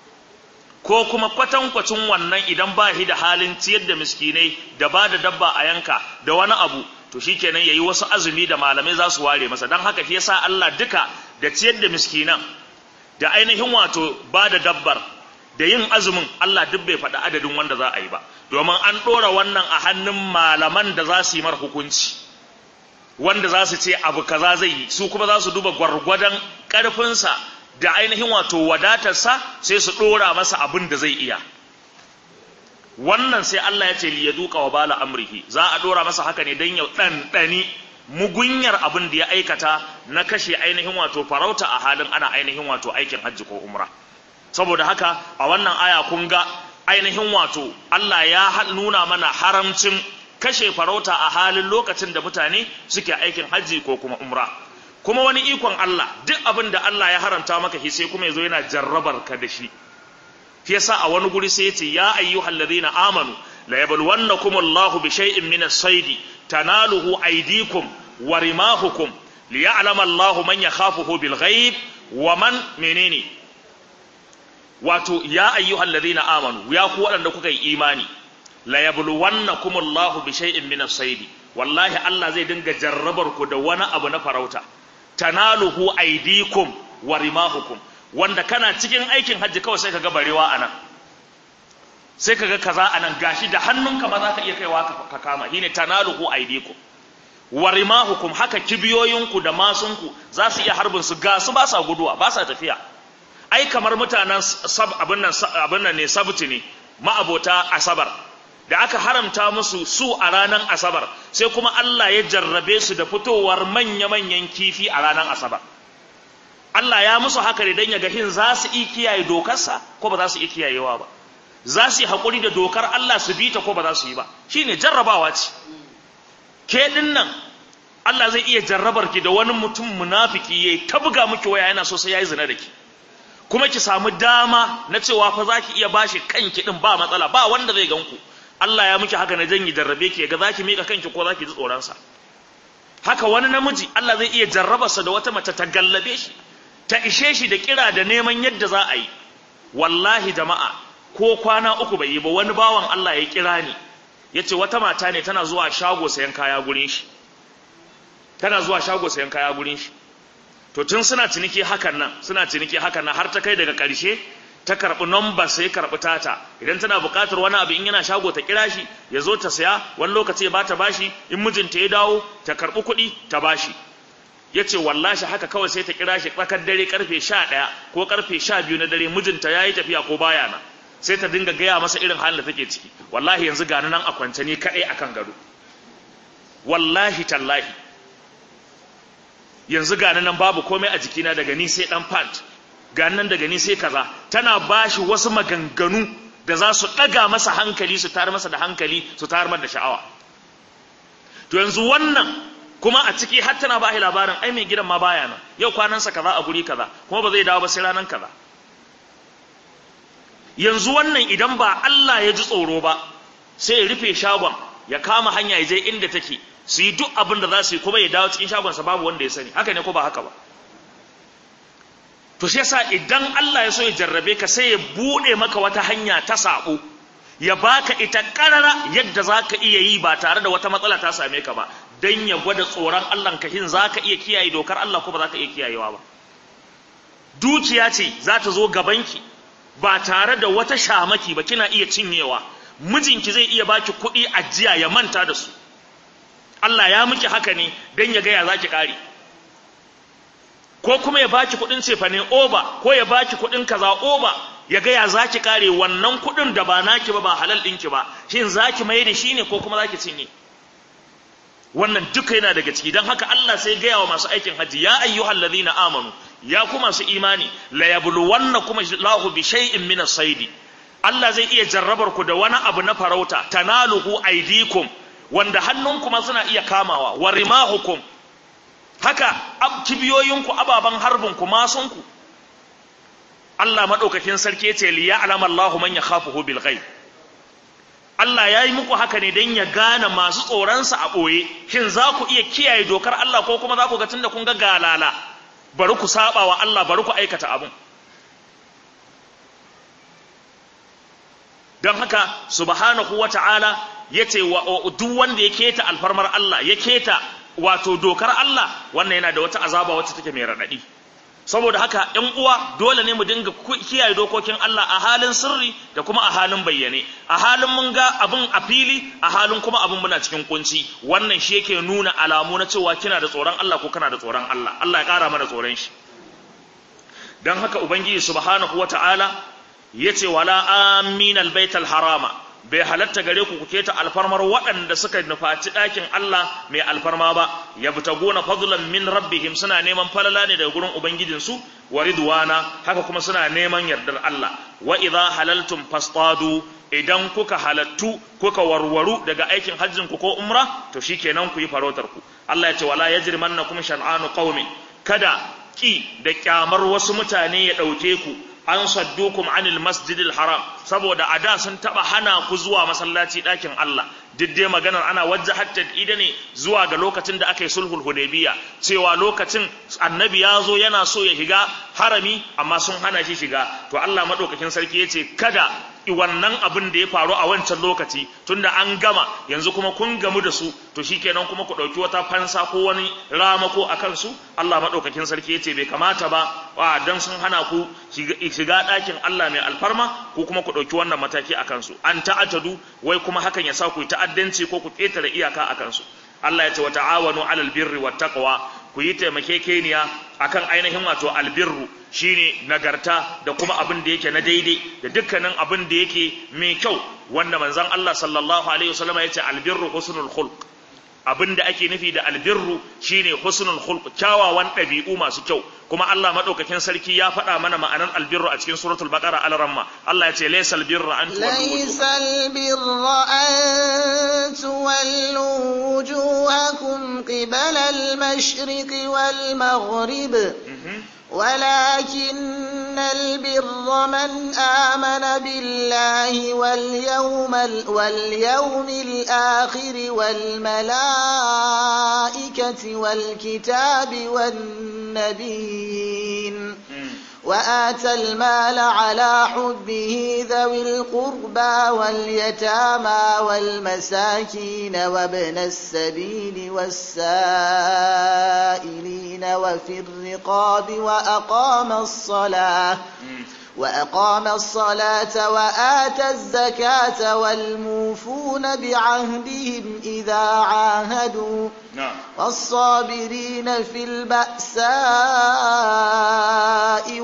ko kuma kwatankwacin wannan idan ba shi da halin ciyar da miskinai da ba da dabba a yanka da wani abu to shikenan yayi wasu azumi da malamai za su ware masa don haka shi yasa Allah duka da ciyar da miskinan da ainihin wato ba da dabbar da yin azumin Allah duk bai faɗi adadin wanda za a yi ba domin an ɗora wannan a hannun malaman da za su yi mar hukunci wanda za su ce abu kaza zai yi su kuma za su duba gwargwadon ƙarfinsa da ainihin wato wadatarsa sai su ɗora masa abin da zai iya wannan sai Allah ya ce ya duka wa bala amrihi za a ɗora masa haka ne don ya ɗanɗani mugunyar abin da ya aikata na kashe ainihin wato farauta a halin ana ainihin wato aikin hajji ko umra saboda haka a wannan aya kun ga ainihin wato Allah ya nuna mana haramcin kashe farauta a halin lokacin da mutane suke aikin hajji ko kuma umra kuma wani ikon Allah duk abin da Allah ya haramta maka shi sai kuma yazo yana jarrabar ka da shi shi yasa a wani guri sai yace ya ayyuhal ladina amanu la yabluwannakum Allahu bi shay'in min as-sayd tanaluhu aydikum wa rimahukum liya'lama Allahu man yakhafuhu bil ghaib wa man menene wato ya ayyuhal ladina amanu ya ku waɗanda kuka yi imani la yabluwannakum Allahu bi shay'in min as-sayd wallahi Allah zai dinga jarrabar ku da wani abu na farauta tanaluhu aydikum wa rimahukum wanda kana cikin aikin hajji kawai sai kaga barewa anan sai kaga kaza anan gashi da hannunka ma za ka iya kaiwa ka kama shine tanaluhu aydikum wa rimahukum haka kibiyoyinku da masunku za su iya harbin su ga su ba sa guduwa ba sa tafiya ai kamar mutanen sab abin nan abin nan ne sabti ne ma'abota asabar da aka haramta musu su a ranar asabar sai kuma Allah ya jarrabe su da fitowar manya-manyan kifi a ranar asabar Allah ya musu haka ne don ya ga hin za su iya kiyaye dokarsa ko ba za su iya kiyayewa ba za su yi haƙuri da dokar Allah su bi ta ko ba za su yi ba shine jarrabawa ce ke din nan Allah zai iya jarrabar ki da wani mutum munafiki yayi ta buga miki waya yana so sai yayi zina da ki kuma ki samu dama na cewa fa zaki iya bashi kanki din ba matsala ba wanda zai ganku Allah ya miki haka na janyi jarrabe ki ga zaki mika kanki ko zaki ji tsoron sa haka wani namiji Allah zai iya jarrabarsa da wata mace ta gallabe shi ta ishe shi da kira da neman yadda za a yi wallahi jama'a ko kwana uku bai yi ba wani bawan Allah ya kira ni yace wata mata ne tana zuwa shago sayan kaya gurin shi tana zuwa shago sayan kaya gurin shi to tun suna ciniki hakan nan suna ciniki hakan nan har ta kai daga ƙarshe ta karɓi number sai karɓi tata idan tana buƙatar wani abu in yana shago ta kira shi ya zo ta saya wani lokaci ya bata bashi in mijinta ya dawo ta karɓi kuɗi ta bashi ya ce wallashi haka kawai sai ta kira shi tsakar dare karfe sha ɗaya ko karfe sha biyu na dare mijinta ya yi tafiya ko baya nan sai ta dinga gaya masa irin halin da take ciki wallahi yanzu gani nan a kwance ni kaɗai akan gado wallahi tallahi yanzu gani nan babu komai a jikina daga ni sai dan pant gani nan daga ni sai kaza tana bashi wasu maganganu da za su daga masa hankali su tar masa da hankali su tar masa da sha'awa to yanzu wannan kuma a ciki har tana ba labarin ai mai gidan ma baya nan yau kwanansa kaza a guri kaza kuma ba zai dawo ba sai ranan kaza yanzu wannan idan ba Allah ya ji tsoro ba sai ya rufe shagon ya kama hanya ya je inda take su yi duk abin da za su yi kuma ya dawo cikin shagonsa babu wanda ya sani haka ne ko ba haka ba to shi yasa idan Allah ya so ya jarrabe ka sai ya bude maka wata hanya ta sabo ya baka ita karara yadda zaka iya yi ba tare da wata matsala ta same ka ba dan ya gwada tsoron Allah ka hin zaka iya kiyaye dokar Allah ko ba zaka iya kiyayewa ba dukiya ce za ta zo gabanki ba tare da wata shamaki ba kina iya cinyewa mijinki zai iya baki kuɗi ajiya ya manta da su Allah ya miki haka ne don ya gaya za ki ƙari ko kuma ya baki kuɗin cefane oba ko ya baki kuɗin kaza oba ya gaya za ki ƙare wannan kuɗin da ba naki ba ba halal ɗinki ba shin za ki mai da shi ne ko kuma za ki cinye wannan duka yana daga ciki don haka Allah sai gaya wa masu aikin hajji ya ayyuhal ladhina amanu ya ku masu imani la yabluwannakum Allahu bi shay'in min as-sayd Allah zai iya jarrabar ku da wani abu na farauta tanaluhu aydikum wanda hannunku ma suna iya kamawa wa rimahukum haka kibiyoyinku ababan harbinku masunku Allah madaukakin sarki yace li ya'lam Allahu man yakhafuhu bil ghaib Allah ya yi muku haka ne don ya gane masu tsoronsa a ɓoye shin za ku iya kiyaye dokar Allah ko kuma za ku ga tunda kun ga galala bari ku saba wa Allah bari ku aikata abin don haka subhanahu wa ta'ala ya ce duk wanda ya keta alfarmar Allah ya keta wato dokar Allah wannan yana da wata azaba wacce take mai raɗaɗi saboda haka ‘yan uwa dole ne mu dinga kiyaye dokokin Allah a halin sirri da kuma a halin bayyane a halin mun ga abin a fili a halin kuma abin muna cikin kunci wannan shi yake nuna alamu na cewa kina da tsoron Allah ko kana da tsoron Allah Allah ya ƙara mana tsoron shi don haka ubangiji subhanahu wata'ala ya ce wala aminal baital harama bai halatta gare ku kuke ta alfarmar waɗanda suka nufaci ɗakin Allah mai alfarma ba ya fita gona fadlan min rabbihim suna neman falala ne daga gurin ubangijinsu wa ridwana haka kuma suna neman yardar Allah wa idza halaltum fastadu idan kuka halattu kuka warwaru daga aikin hajjin ku ko umra to shikenan ku yi farautar ku Allah ya ce wala yajrimannakum shan'anu qaumin kada ki da kyamar wasu mutane ya ɗauke ku an saddukum anil masjidil haram saboda a da sun taba hana ku zuwa masallaci ɗakin Allah duk dai maganar ana wajjahat ida ne zuwa ga lokacin da aka yi sulhul hudaybiya cewa lokacin annabi ya zo yana so ya shiga harami amma sun hana shi shiga to Allah madaukakin sarki yace kada wannan abin da ya faru a wancan lokaci tunda an gama yanzu kuma kun gamu da su to shikenan kuma ku dauki wata fansa ko wani ramako akan su Allah madaukakin sarki yace bai kamata ba wa dan sun hana ku shiga ɗakin Allah mai alfarma ko kuma ku dauki wannan mataki akan su an ta'atadu wai kuma hakan ya sa ku ta'addanci ko ku ketare iyaka akan su Allah ya ce wa ta'awanu 'alal birri wat taqwa ku yi taimakekeniya akan ainihin wato albirru shine nagarta da kuma abin da yake na daidai da dukkanin abin da yake mai kyau wanda manzon Allah sallallahu alaihi wasallam ya ce albirru husnul khulq abin da ake nufi da albirru shine husnul khulq kyawawan ɗabi'u masu kyau kuma Allah madaukakin sarki ya faɗa mana ma'anar albirru a cikin suratul baqara al-ramma Allah ya ce laysal birra an laysal birra an tuwallu wujuhakum qibala al-mashriq wal maghrib ولكن البر من آمن بالله واليوم, واليوم الآخر والملائكة والكتاب والنبيين وآتى المال على حبه ذوي القربى واليتامى والمساكين وابن السبيل والسائلين وفي الرقاب وأقام الصلاة وأقام الصلاة وآتى الزكاة والموفون بعهدهم إذا عاهدوا والصابرين في البأساء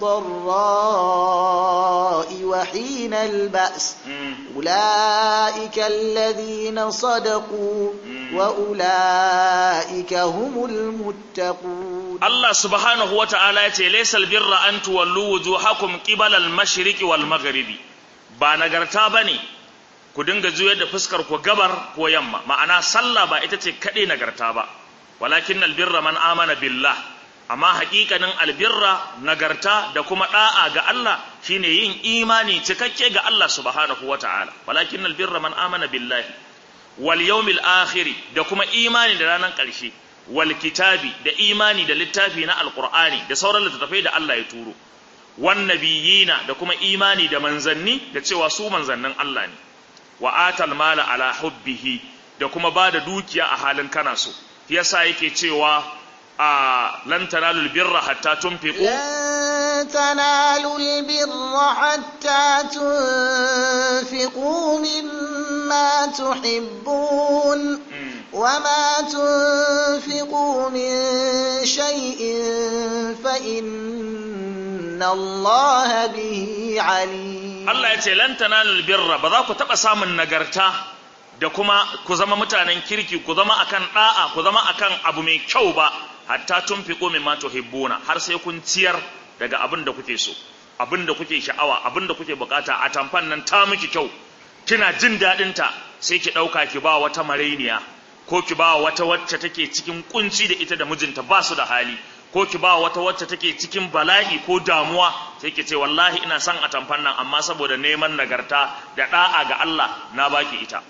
والضراء وحين البأس أولئك الذين صدقوا وأولئك هم المتقون الله سبحانه وتعالى ليس البر أن تولوا وجوهكم قبل المشرق والمغرب ba nagarta bane ku dinga juyar da fuskar ku gabar ko yamma ma'ana sallah ba ita ce kaɗai nagarta ba walakin albirra man amana billah amma haƙiƙanin albirra nagarta da kuma ɗa'a ga Allah shine yin imani cikakke ga Allah subhanahu wata'ala walakin albirra man amana billahi wal yawmil akhir da kuma imani da ranar ƙarshe wal kitabi da imani da littafi na alqur'ani da sauran littattafai da Allah ya turo wan nabiyina da kuma imani da manzanni da cewa su manzannin Allah ne wa atal mala ala hubbihi da kuma ba da dukiya a halin kana so yasa yake cewa a lan tanalul birra hatta tunfiqu lan tanalul birra hatta tunfiqu mimma tuhibbun وما تنفقوا من شيء فإن الله به عليم الله يتي لن تنالوا البر بذاك تبقى سامن نغرتا da kuma ku zama mutanen kirki ku zama akan da'a ku zama akan abu mai kyau ba hatta tunfiqu mimma tuhibbuna har sai kun ciyar daga abin da kuke so abin da kuke sha'awa abin da kuke bukata a tamfan nan ta miki kyau kina jin dadin ta sai ki dauka ki ba wata marainiya ko ki ba wata wacce take cikin kunci da ita da mijinta ba su da hali ko ki ba wata wacce take cikin bala'i ko damuwa sai ki ce wallahi ina son a tamfan nan amma saboda neman nagarta da da'a ga Allah na baki ita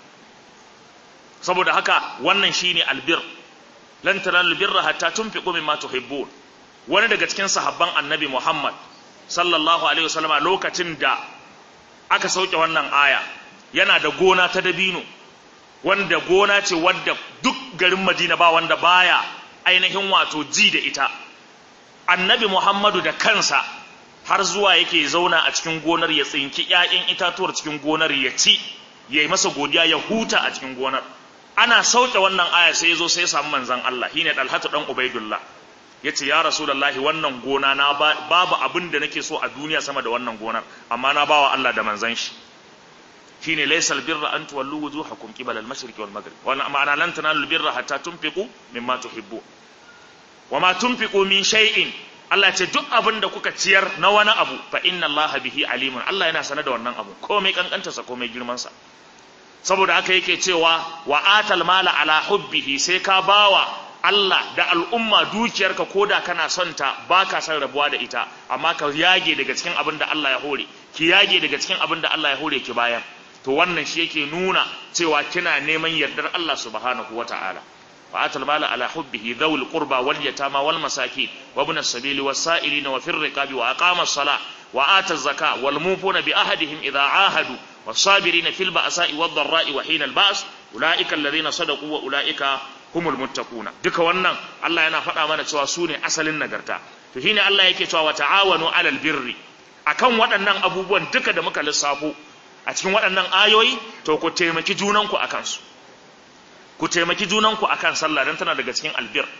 saboda haka wannan shine albir lan tanalul birra hatta tunfiqu mimma tuhibbun wani daga cikin sahabban annabi Muhammad sallallahu alaihi wasallama lokacin da aka sauke wannan aya yana da gona ta dabino wanda gona ce wadda duk garin Madina ba wanda baya ainihin wato ji da ita annabi Muhammadu da kansa har zuwa yake zauna a cikin gonar ya tsinki ƴaƴan itatuwar cikin gonar ya ci ya yi masa godiya ya huta a cikin gonar ana sauke wannan aya sai ya zo sai ya samu manzon Allah shine Dalhatu dan Ubaidullah yace ya Rasulullahi wannan gona na babu abin da nake so a duniya sama da wannan gonar amma na bawa Allah da manzon shi shine laysal birra an tuwallu wujuhakum qibala al-mashriqi wal maghrib wa ma'ana lan tanalu birra hatta tunfiqu mimma tuhibbu wa ma tunfiqu min shay'in Allah ce duk abin da kuka ciyar na wani abu fa inna Allah bihi alimun Allah yana sanar da wannan abu komai kankantarsa komai girman sa saboda haka yake cewa wa atal mala ala hubbihi sai ka bawa Allah da al'umma dukiyarka koda kana son ta baka son rabuwa da ita amma ka yage daga cikin abin da Allah ya hore ki yage daga cikin abin da Allah ya hore ki bayar to wannan shi yake nuna cewa kina neman yardar Allah subhanahu wata'ala wa atal mala ala hubbihi dhawil qurba wal yatama wal masakin wa ibn as-sabil was sa'ilin wa fir riqabi wa aqama as-salah wa ata az-zaka wal mufuna bi ahadihim idha ahadu was-sabirin fil ba'sa'i wad dharra'i wa hina al-ba's ulaika alladhina sadaqu wa ulaika humul muttaquna duka wannan Allah yana faɗa mana cewa su ne asalin nagarta to shine Allah yake cewa wa ta'awanu alal birri akan waɗannan abubuwan duka da muka lissafo a cikin waɗannan ayoyi to ku taimaki junanku a kansu ku taimaki junanku a kan sallah don tana daga cikin albir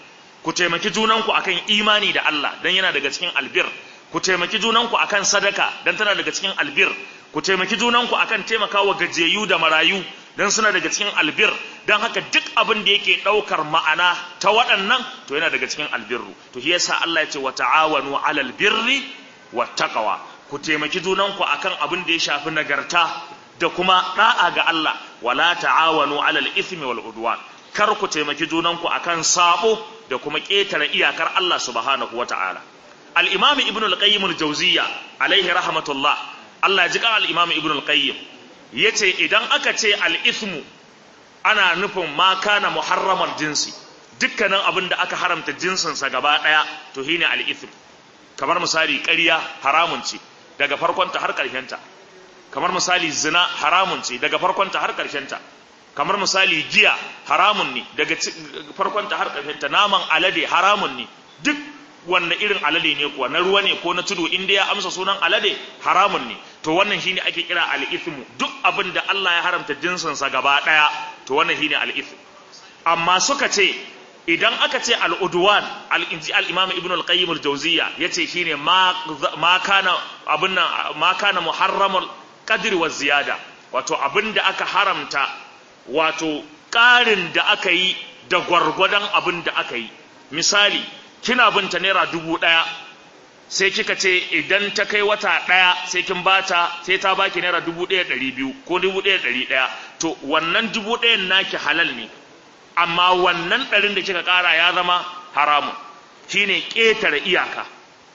ku taimaki junanku akan imani da Allah dan yana daga cikin albir ku taimaki junanku akan sadaka dan tana daga cikin albir ku taimaki junanku akan taimakawa gajiyayyu da marayu dan suna daga cikin albir dan haka duk abin da yake daukar ma'ana ta waɗannan to yana daga cikin albirru to shi yasa Allah ya ce wa ta'awanu 'alal birri wattaqwa ku taimaki junanku akan abin da ya shafi nagarta da kuma da'a ga Allah wala ta'awanu 'alal ithmi wal udwan kar ku taimaki junanku akan sabo da kuma ƙetare iyakar Allah subhanahu wata'ala al-imam ibn al-qayyim al-jawziyya alaihi rahmatullah Allah ji kan al-imam ibn al-qayyim yace idan aka ce al-ithmu ana nufin ma kana muharramar jinsi dukkanin abin da aka haramta jinsin sa gaba daya to shine al-ithm kamar misali ƙarya haramun ce daga farkonta har ƙarshenta kamar misali zina haramun ce daga farkonta har ƙarshenta kamar misali giya haramun ne daga farkonta har ƙarshenta naman alade haramun ne duk wanne irin alade ne kuwa na ruwa ne ko na tudu inda ya amsa sunan alade haramun ne to wannan shine ake kira al-ithmu duk abin da Allah ya haramta jinsin sa gaba daya to wannan shine al-ithm amma suka ce idan aka ce al-udwan al-inji al-imam ibn al-qayyim al-jawziyya yace shine ma ma kana abin nan ma kana muharramul qadri wa ziyada wato abin da aka haramta wato ƙarin da aka yi da gwargwadon abin da aka yi misali kina binta naira dubu ɗaya sai kika ce idan ta kai wata ɗaya sai kin bata sai ta baki naira dubu ɗaya ɗari biyu ko dubu ɗaya ɗari ɗaya to wannan dubu ɗayan naki halal ne amma wannan ɗarin da kika ƙara ya zama haramun shine ƙetare iyaka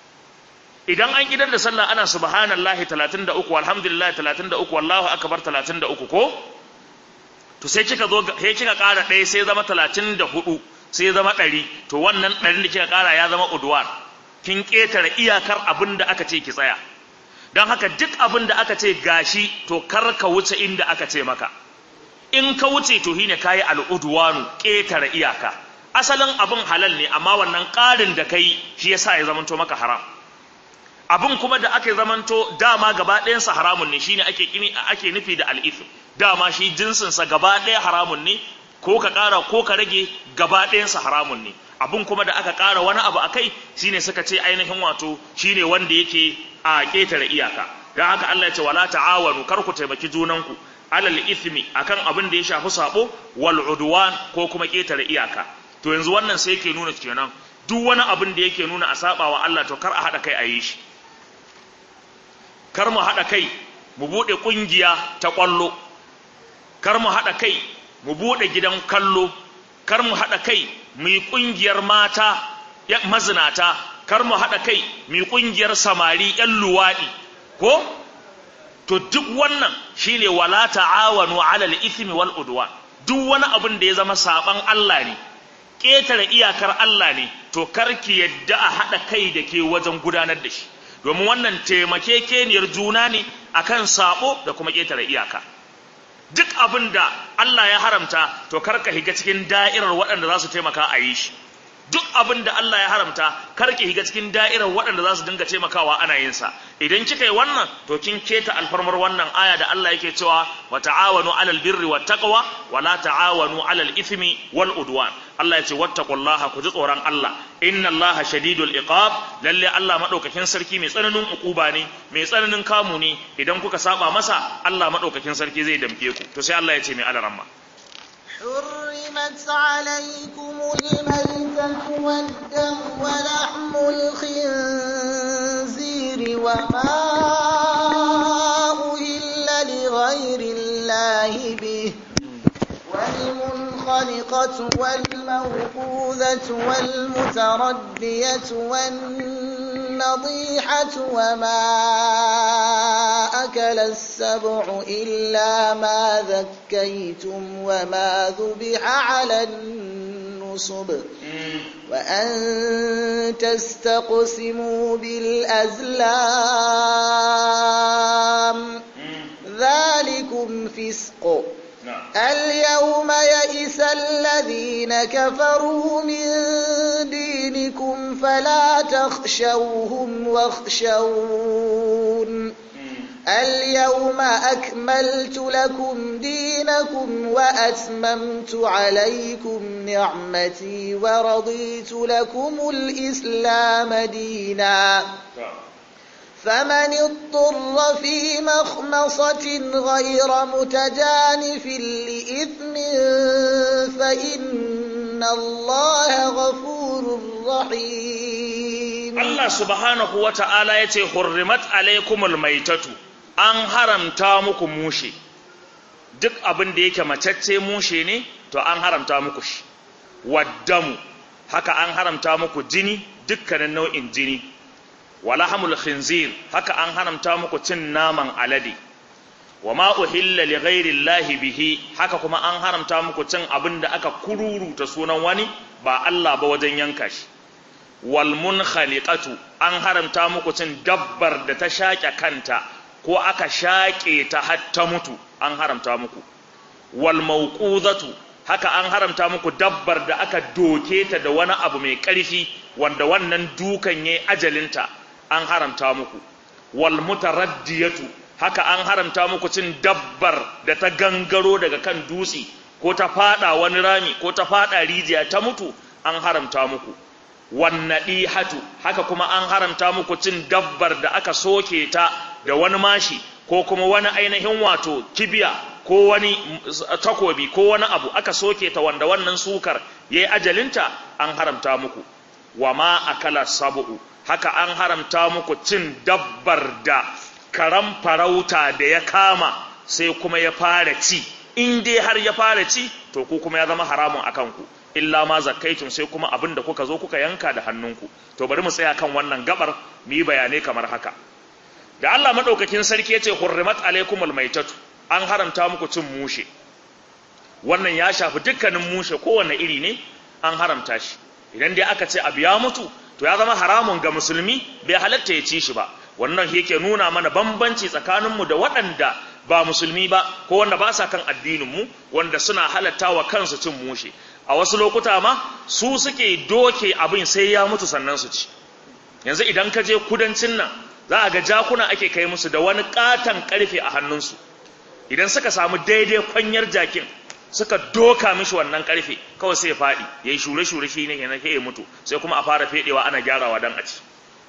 idan an gidan da sallah ana subhanallahi 33 alhamdulillah 33 wallahu akbar 33 ko to sai kika zo sai kika ƙara ɗaya sai zama 34 sai zama 100 to wannan ɗarin da kika ƙara ya zama udwan kin ƙetare iyakar abin da aka ce ki tsaya don haka duk abin da aka ce gashi to kar ka wuce inda aka ce maka in ka wuce to shine kayi al'udwanu ƙetare iyaka asalin abin halal ne amma wannan ƙarin da kai shi yasa ya zamanto maka haram abin kuma da aka zamanto dama gaba ɗayansa haramun ne shine ake kini ake nufi da al'ithm dama shi jinsinsa gaba ɗaya haramun ne ko ka ƙara ko ka rage gaba ɗayansa haramun ne abin kuma da aka ƙara wani abu akai shine suka ce ainihin wato shine wanda yake a ƙetare iyaka don haka Allah ya ce wala ta'awanu kar ku taimaki junanku alal ithmi akan abin da ya shafi sabo wal udwan ko kuma ƙetare iyaka to yanzu wannan sai yake nuna kenan duk wani abin da yake nuna a saba wa Allah to kar a haɗa kai a yi shi kar mu haɗa kai mu buɗe ƙungiya ta ƙwallo kar mu haɗa kai mu buɗe gidan kallo kar mu haɗa kai mu yi ƙungiyar mata mazinata kar mu haɗa kai mu yi ƙungiyar samari ‘yan luwaɗi ko to duk wannan shine wala ta'awanu alal ithmi wal udwan duk wani abin da ya zama saban Allah ne ƙetare iyakar Allah ne to karki yadda a haɗa kai da ke wajen gudanar da shi domin wannan taimakekeniyar juna ne akan sabo da kuma ƙetare iyaka duk abin da Allah ya haramta to karka higa cikin da'irar waɗanda za su taimaka a yi shi duk abin da Allah ya haramta karki higa cikin da'irar waɗanda za su dinga taimakawa ana yin sa idan kika yi wannan to kin keta alfarmar wannan aya da Allah yake cewa wa ta'awanu 'alal birri wat taqwa wa la ta'awanu 'alal ithmi wal udwan Allah ya ce wattaqullaha ku ji tsoron Allah inna Allaha shadidul iqab lalle Allah madaukakin sarki mai tsananin ukuba ne mai tsananin kamu ne idan kuka saba masa Allah madaukakin sarki zai damke ku to sai Allah ya ce mai alaramma حرمت عليكم الميتة والدم ولحم الخنزير وما أهل لغير الله به والمنخنقة والموقوذة والمتردية والنضيحة وما أكل السبع إلا ما ذكيتم وما ذبح على النصب وأن تستقسموا بالأزلام ذلكم فسق اليوم يئس الذين كفروا من دينكم فلا تخشوهم واخشون اليوم أكملت لكم دينكم وأتممت عليكم نعمتي ورضيت لكم الإسلام دينا فمن اضطر في مخمصة غير متجانف لإثم فإن الله غفور رحيم الله سبحانه وتعالى يتي حرمت عليكم الميتة an haramta muku mushe duk abin da yake macacce mushe ne to an haramta muku shi waddamu haka an haramta muku jini dukkanin nau'in jini walahamul khinzir haka an haramta muku cin naman alade wa ma uhilla li ghairi llahi bihi haka kuma an haramta muku cin abin da aka kururuta sunan wani ba Allah ba wajen yanka shi wal munkhaliqatu an haramta muku cin dabbar da ta shaƙe kanta ko aka shaƙe ta har ta mutu an haramta muku wal mawqudatu haka an haramta muku dabbar da aka doke ta da wani abu mai ƙarfi wanda wannan dukan yayi ajalinta an haramta muku wal mutaraddiyatu haka an haramta muku cin dabbar da ta gangaro daga kan dutse ko ta fada wani rami ko ta fada rijiya ta mutu an haramta muku wannadihatu haka kuma an haramta muku cin dabbar da aka soke ta da wani mashi ko kuma wani ainihin wato kibiya ko wani takobi ko wani abu aka soke ta wanda wannan sukar yayi ajalinta an haramta muku wama akala sab'u haka an haramta muku cin dabbar da karam farauta da ya kama sai kuma ya fara ci in dai har ya fara ci to ku kuma ya zama haramun akan ku illa ma zakkaitun sai kuma abin da kuka zo kuka yanka da hannunku to bari mu tsaya kan wannan gabar mu yi bayanai kamar haka da Allah madaukakin sarki yace hurrimat alaikumul maitatu an haramta muku cin mushe wannan ya shafi dukkanin mushe kowanne iri ne an haramta shi idan dai aka ce abu ya mutu to ya zama haramun ga musulmi bai halatta ya ci shi ba wannan yake nuna mana bambanci tsakaninmu da waɗanda ba musulmi ba ko wanda ba sa kan addininmu wanda suna halatta wa kansu cin mushe a wasu lokuta ma su suke doke abin sai ya mutu sannan su ci yanzu idan ka je kudancin nan za a ga jakuna ake kai musu da wani katon karfe a hannunsu idan suka samu daidai kwanyar jakin suka doka mishi wannan karfe kawai sai ya faɗi ya yi shure-shure shi ne yana ke ya mutu sai kuma a fara fedewa ana gyarawa don a ci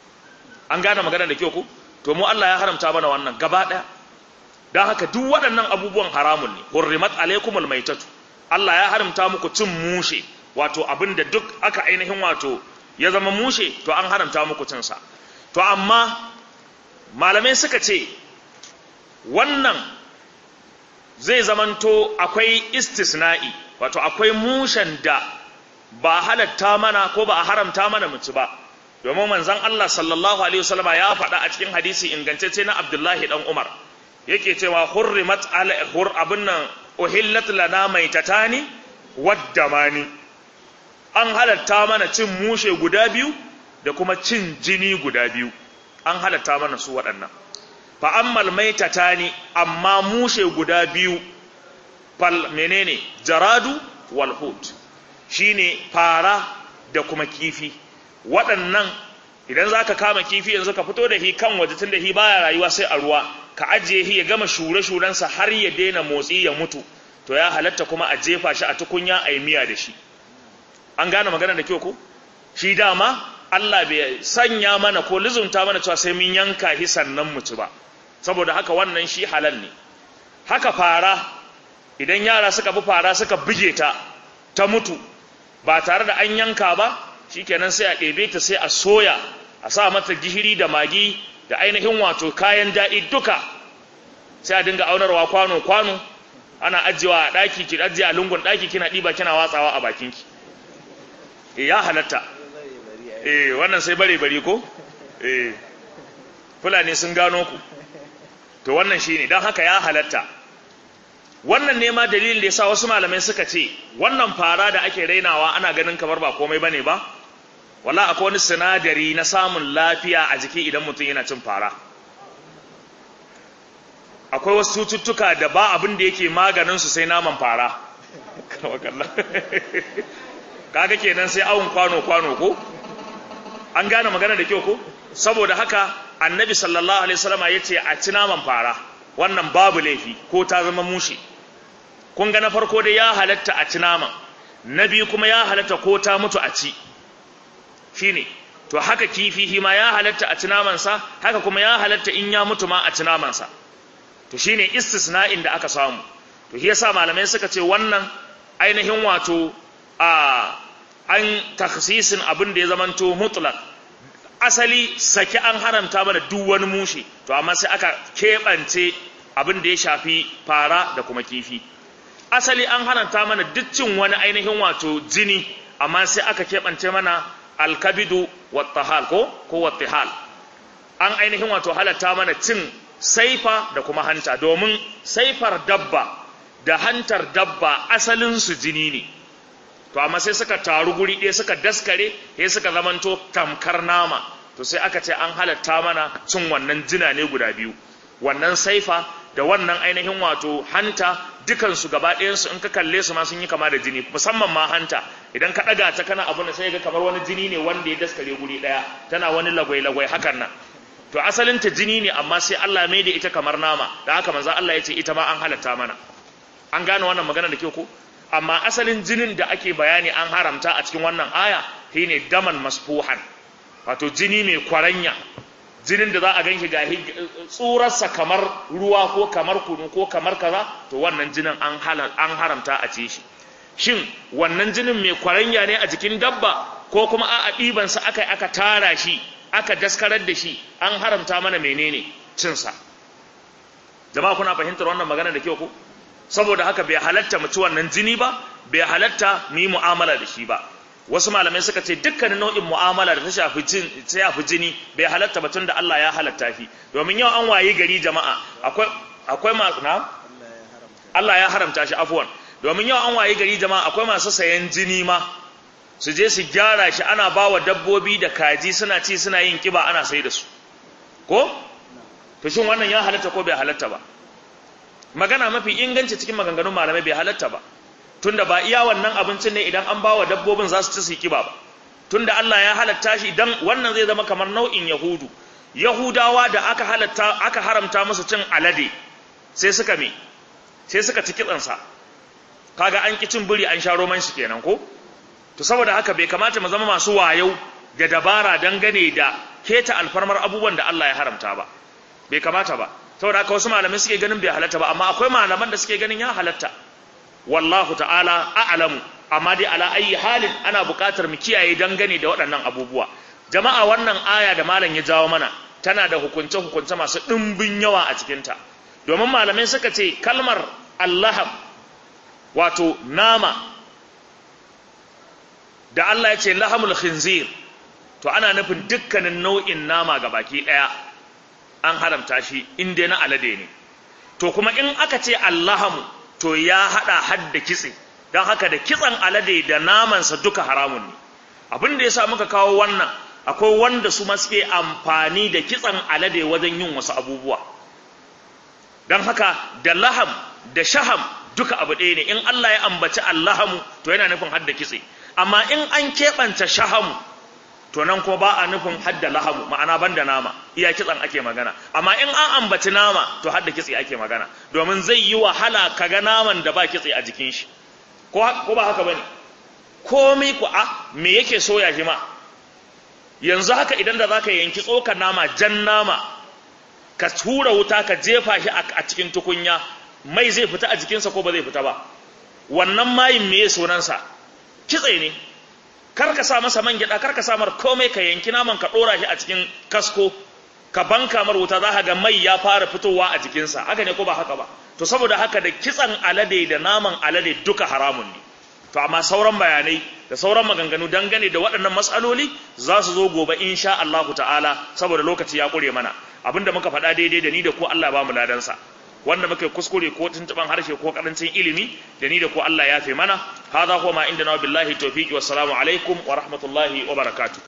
an gane magana da kyau ku to mu Allah ya haramta mana wannan gaba ɗaya don haka duk waɗannan abubuwan haramun ne hurrimat alaikumul maitatu Allah ya haramta muku cin mushe wato abin da duk aka ainihin wato ya zama mushe to an haramta muku cinsa to amma malamai suka ce wannan zai zamanto akwai istisna'i wato akwai mushen da ba halatta mana ko ba a haramta mana muci ba domin manzon Allah sallallahu alaihi wasallama ya faɗa a cikin hadisi ingantacce na Abdullahi dan Umar yake cewa hurrimat ala hur abin nan uhillat lana maitatani waddamani an halatta mana cin mushe guda biyu da kuma cin jini guda biyu an halatta mana su waɗannan fa ammal maitatani amma mushe guda biyu fal menene jaradu wal hut shine fara da kuma kifi waɗannan idan zaka kama kifi yanzu ka fito da hi kan waje tun da hi baya rayuwa sai a ruwa ka ajiye hi ya gama shure-shurensa har ya daina motsi ya mutu to ya halatta kuma a jefa shi a tukunya a yi miya da shi an gane magana da kyau ko shi dama Allah bai sanya mana ko lizunta mana cewa sai mun yanka shi sannan mu ci ba saboda haka wannan shi halal ne haka fara idan yara suka bi fara suka buge ta ta mutu ba tare da an yanka ba shikenan sai a ɗebe ta sai a soya a sa mata gishiri da magi da ainihin wato kayan daɗi duka sai a dinga aunarwa kwano kwano ana ajiyewa a ɗaki ki ajiye a lungun ɗaki kina ɗiba kina watsawa a bakinki e ya halatta eh wannan sai bare bare ko eh fulani sun gano ku to wannan shine dan haka ya halatta wannan ne ma dalilin da yasa wasu malamai suka ce wannan fara da ake rainawa ana ganin kamar ba komai bane ba wala akwai wani sinadari na samun lafiya a jiki idan mutum yana cin fara akwai wasu cututtuka da ba abin da yake maganin su sai naman fara kaga kenan sai awon kwano kwano ko an gane magana da kyau ko saboda haka annabi sallallahu alaihi wasallama yace a ci naman fara wannan babu laifi ko ta zama mushi kun ga na farko dai ya halatta a ci naman na biyu kuma ya halatta ko ta mutu a ci shine to haka kifi shi ma ya halatta a ci namansa haka kuma ya halatta in ya mutu ma a ci namansa to shine istisna'in da aka samu to shi yasa malamai suka ce wannan ainihin wato a an takhsisin abin da ya zamanto mutlaq asali saki an haramta mana duk wani mushe to amma sai aka keɓance abin da ya shafi fara da kuma kifi asali an haramta mana duk cin wani ainihin wato jini amma sai aka keɓance mana alkabidu wattahal ko ko wattihal an ainihin wato halatta mana cin saifa da kuma hanta domin saifar dabba da hantar dabba asalin su jini ne to amma sai suka taru guri ɗaya suka daskare sai suka zamanto tamkar nama to sai aka ce an halatta mana cin wannan jina ne guda biyu wannan saifa da wannan ainihin wato hanta dukansu gaba ɗayansu in ka kalle su ma sun yi kama da jini musamman ma hanta idan ka ɗaga ta kana abu da sai ga kamar wani jini ne wanda ya daskare guri ɗaya tana wani lagwai-lagwai hakan nan to asalin ta jini ne amma sai Allah mai da ita kamar nama da haka manzo Allah ya ce ita ma an halatta mana an gane wannan magana da ke ko amma asalin jinin da ake bayani an haramta a cikin wannan aya shine daman masfuhan wato jini mai kwaranya jinin da za a ganshi ga tsurarsa kamar ruwa ko kamar kunu ko kamar kaza to wannan jinin an an haramta a ce shi shin wannan jinin mai kwaranya ne a jikin dabba ko kuma a ɗiban sa aka aka tara shi aka daskarar da shi an haramta mana menene cin sa jama'a kuna fahimtar wannan magana da kyau ko saboda haka bai halatta mu ci wannan jini ba bai halatta mu yi mu'amala da shi ba wasu malamai suka ce dukkanin nau'in mu'amala da ta shafi jin ta shafi jini bai halatta batun da Allah ya halatta shi domin yau an wayi gari jama'a akwai akwai masu na Allah ya haramta shi afwan domin yau an wayi gari jama'a akwai masu sayan jini ma su je su gyara shi ana bawa dabbobi da kaji suna ci suna yin kiba ana sai da su ko to shin wannan ya halatta ko bai halatta ba magana mafi inganci cikin maganganun malamai bai halatta ba tunda ba iya wannan abincin ne idan an bawa dabbobin za su ci su kiba ba tunda Allah ya halatta shi dan wannan zai zama kamar nau'in yahudu yahudawa da aka halatta aka haramta musu cin alade sai suka me sai suka ci kitsansa kaga an ki cin buri an sha roman shi kenan ko to saboda haka bai kamata mu zama masu wayau da dabara dangane da keta alfarmar abubuwan da Allah ya haramta ba bai kamata ba saboda haka wasu malamai suke ganin bai halatta ba amma akwai malaman da suke ganin ya halatta wallahu ta'ala a'lamu amma dai ala ayi halin ana buƙatar mu kiyaye dangane da waɗannan abubuwa jama'a wannan aya da malam ya jawo mana tana da hukunce hukunce masu ɗimbin yawa a cikin ta domin malamai suka ce kalmar allahab wato nama da Allah ya ce lahamul khinzir to ana nufin dukkanin nau'in nama ga baki ɗaya an haramta shi in dai na alade ne to kuma in aka ce allahamu to ya hada hadda kitse don haka da kitsen alade da namansa duka haramun ne abin da ya sa muka kawo wannan akwai wanda su ma suke amfani da kitsen alade wajen yin wasu abubuwa don haka da laham da shaham duka abu ɗaya ne in Allah ya ambaci allahamu to yana nufin hadda kitse amma in an keɓanta shahamu to nan ko ba a nufin hadda lahamu ma'ana banda nama iya kitsan ake magana amma in an ambaci nama to hadda kitse ake magana domin zai yi wahala kaga naman da ba kitse a jikin shi ko ko ba haka bane komai ku a me yake soya shi ma yanzu haka idan da zaka yanki tsokar nama jan nama ka tura wuta ka jefa shi a cikin tukunya mai zai fita a jikinsa ko ba zai fita ba wannan mayin me sunansa kitse ne kar ka sa masa man gyada kar ka sa mar komai ka yanki naman ka dora shi a cikin kasko ka banka mar wuta za ka ga mai ya fara fitowa a jikinsa haka ne ko ba haka ba to saboda haka da kitsan alade da naman alade duka haramun ne to amma sauran bayanai da sauran maganganu dangane da waɗannan matsaloli za su zo gobe insha Allah ta'ala saboda lokaci ya ƙure mana abinda muka faɗa daidai da ni da ko Allah ba mu ladansa wanda muke kuskure ko tuntuban harshe ko karancin ilimi da ni da ko Allah ya fi mana hadha huwa ma inda na billahi tawfiqi wassalamu alaikum wa rahmatullahi wa barakatuh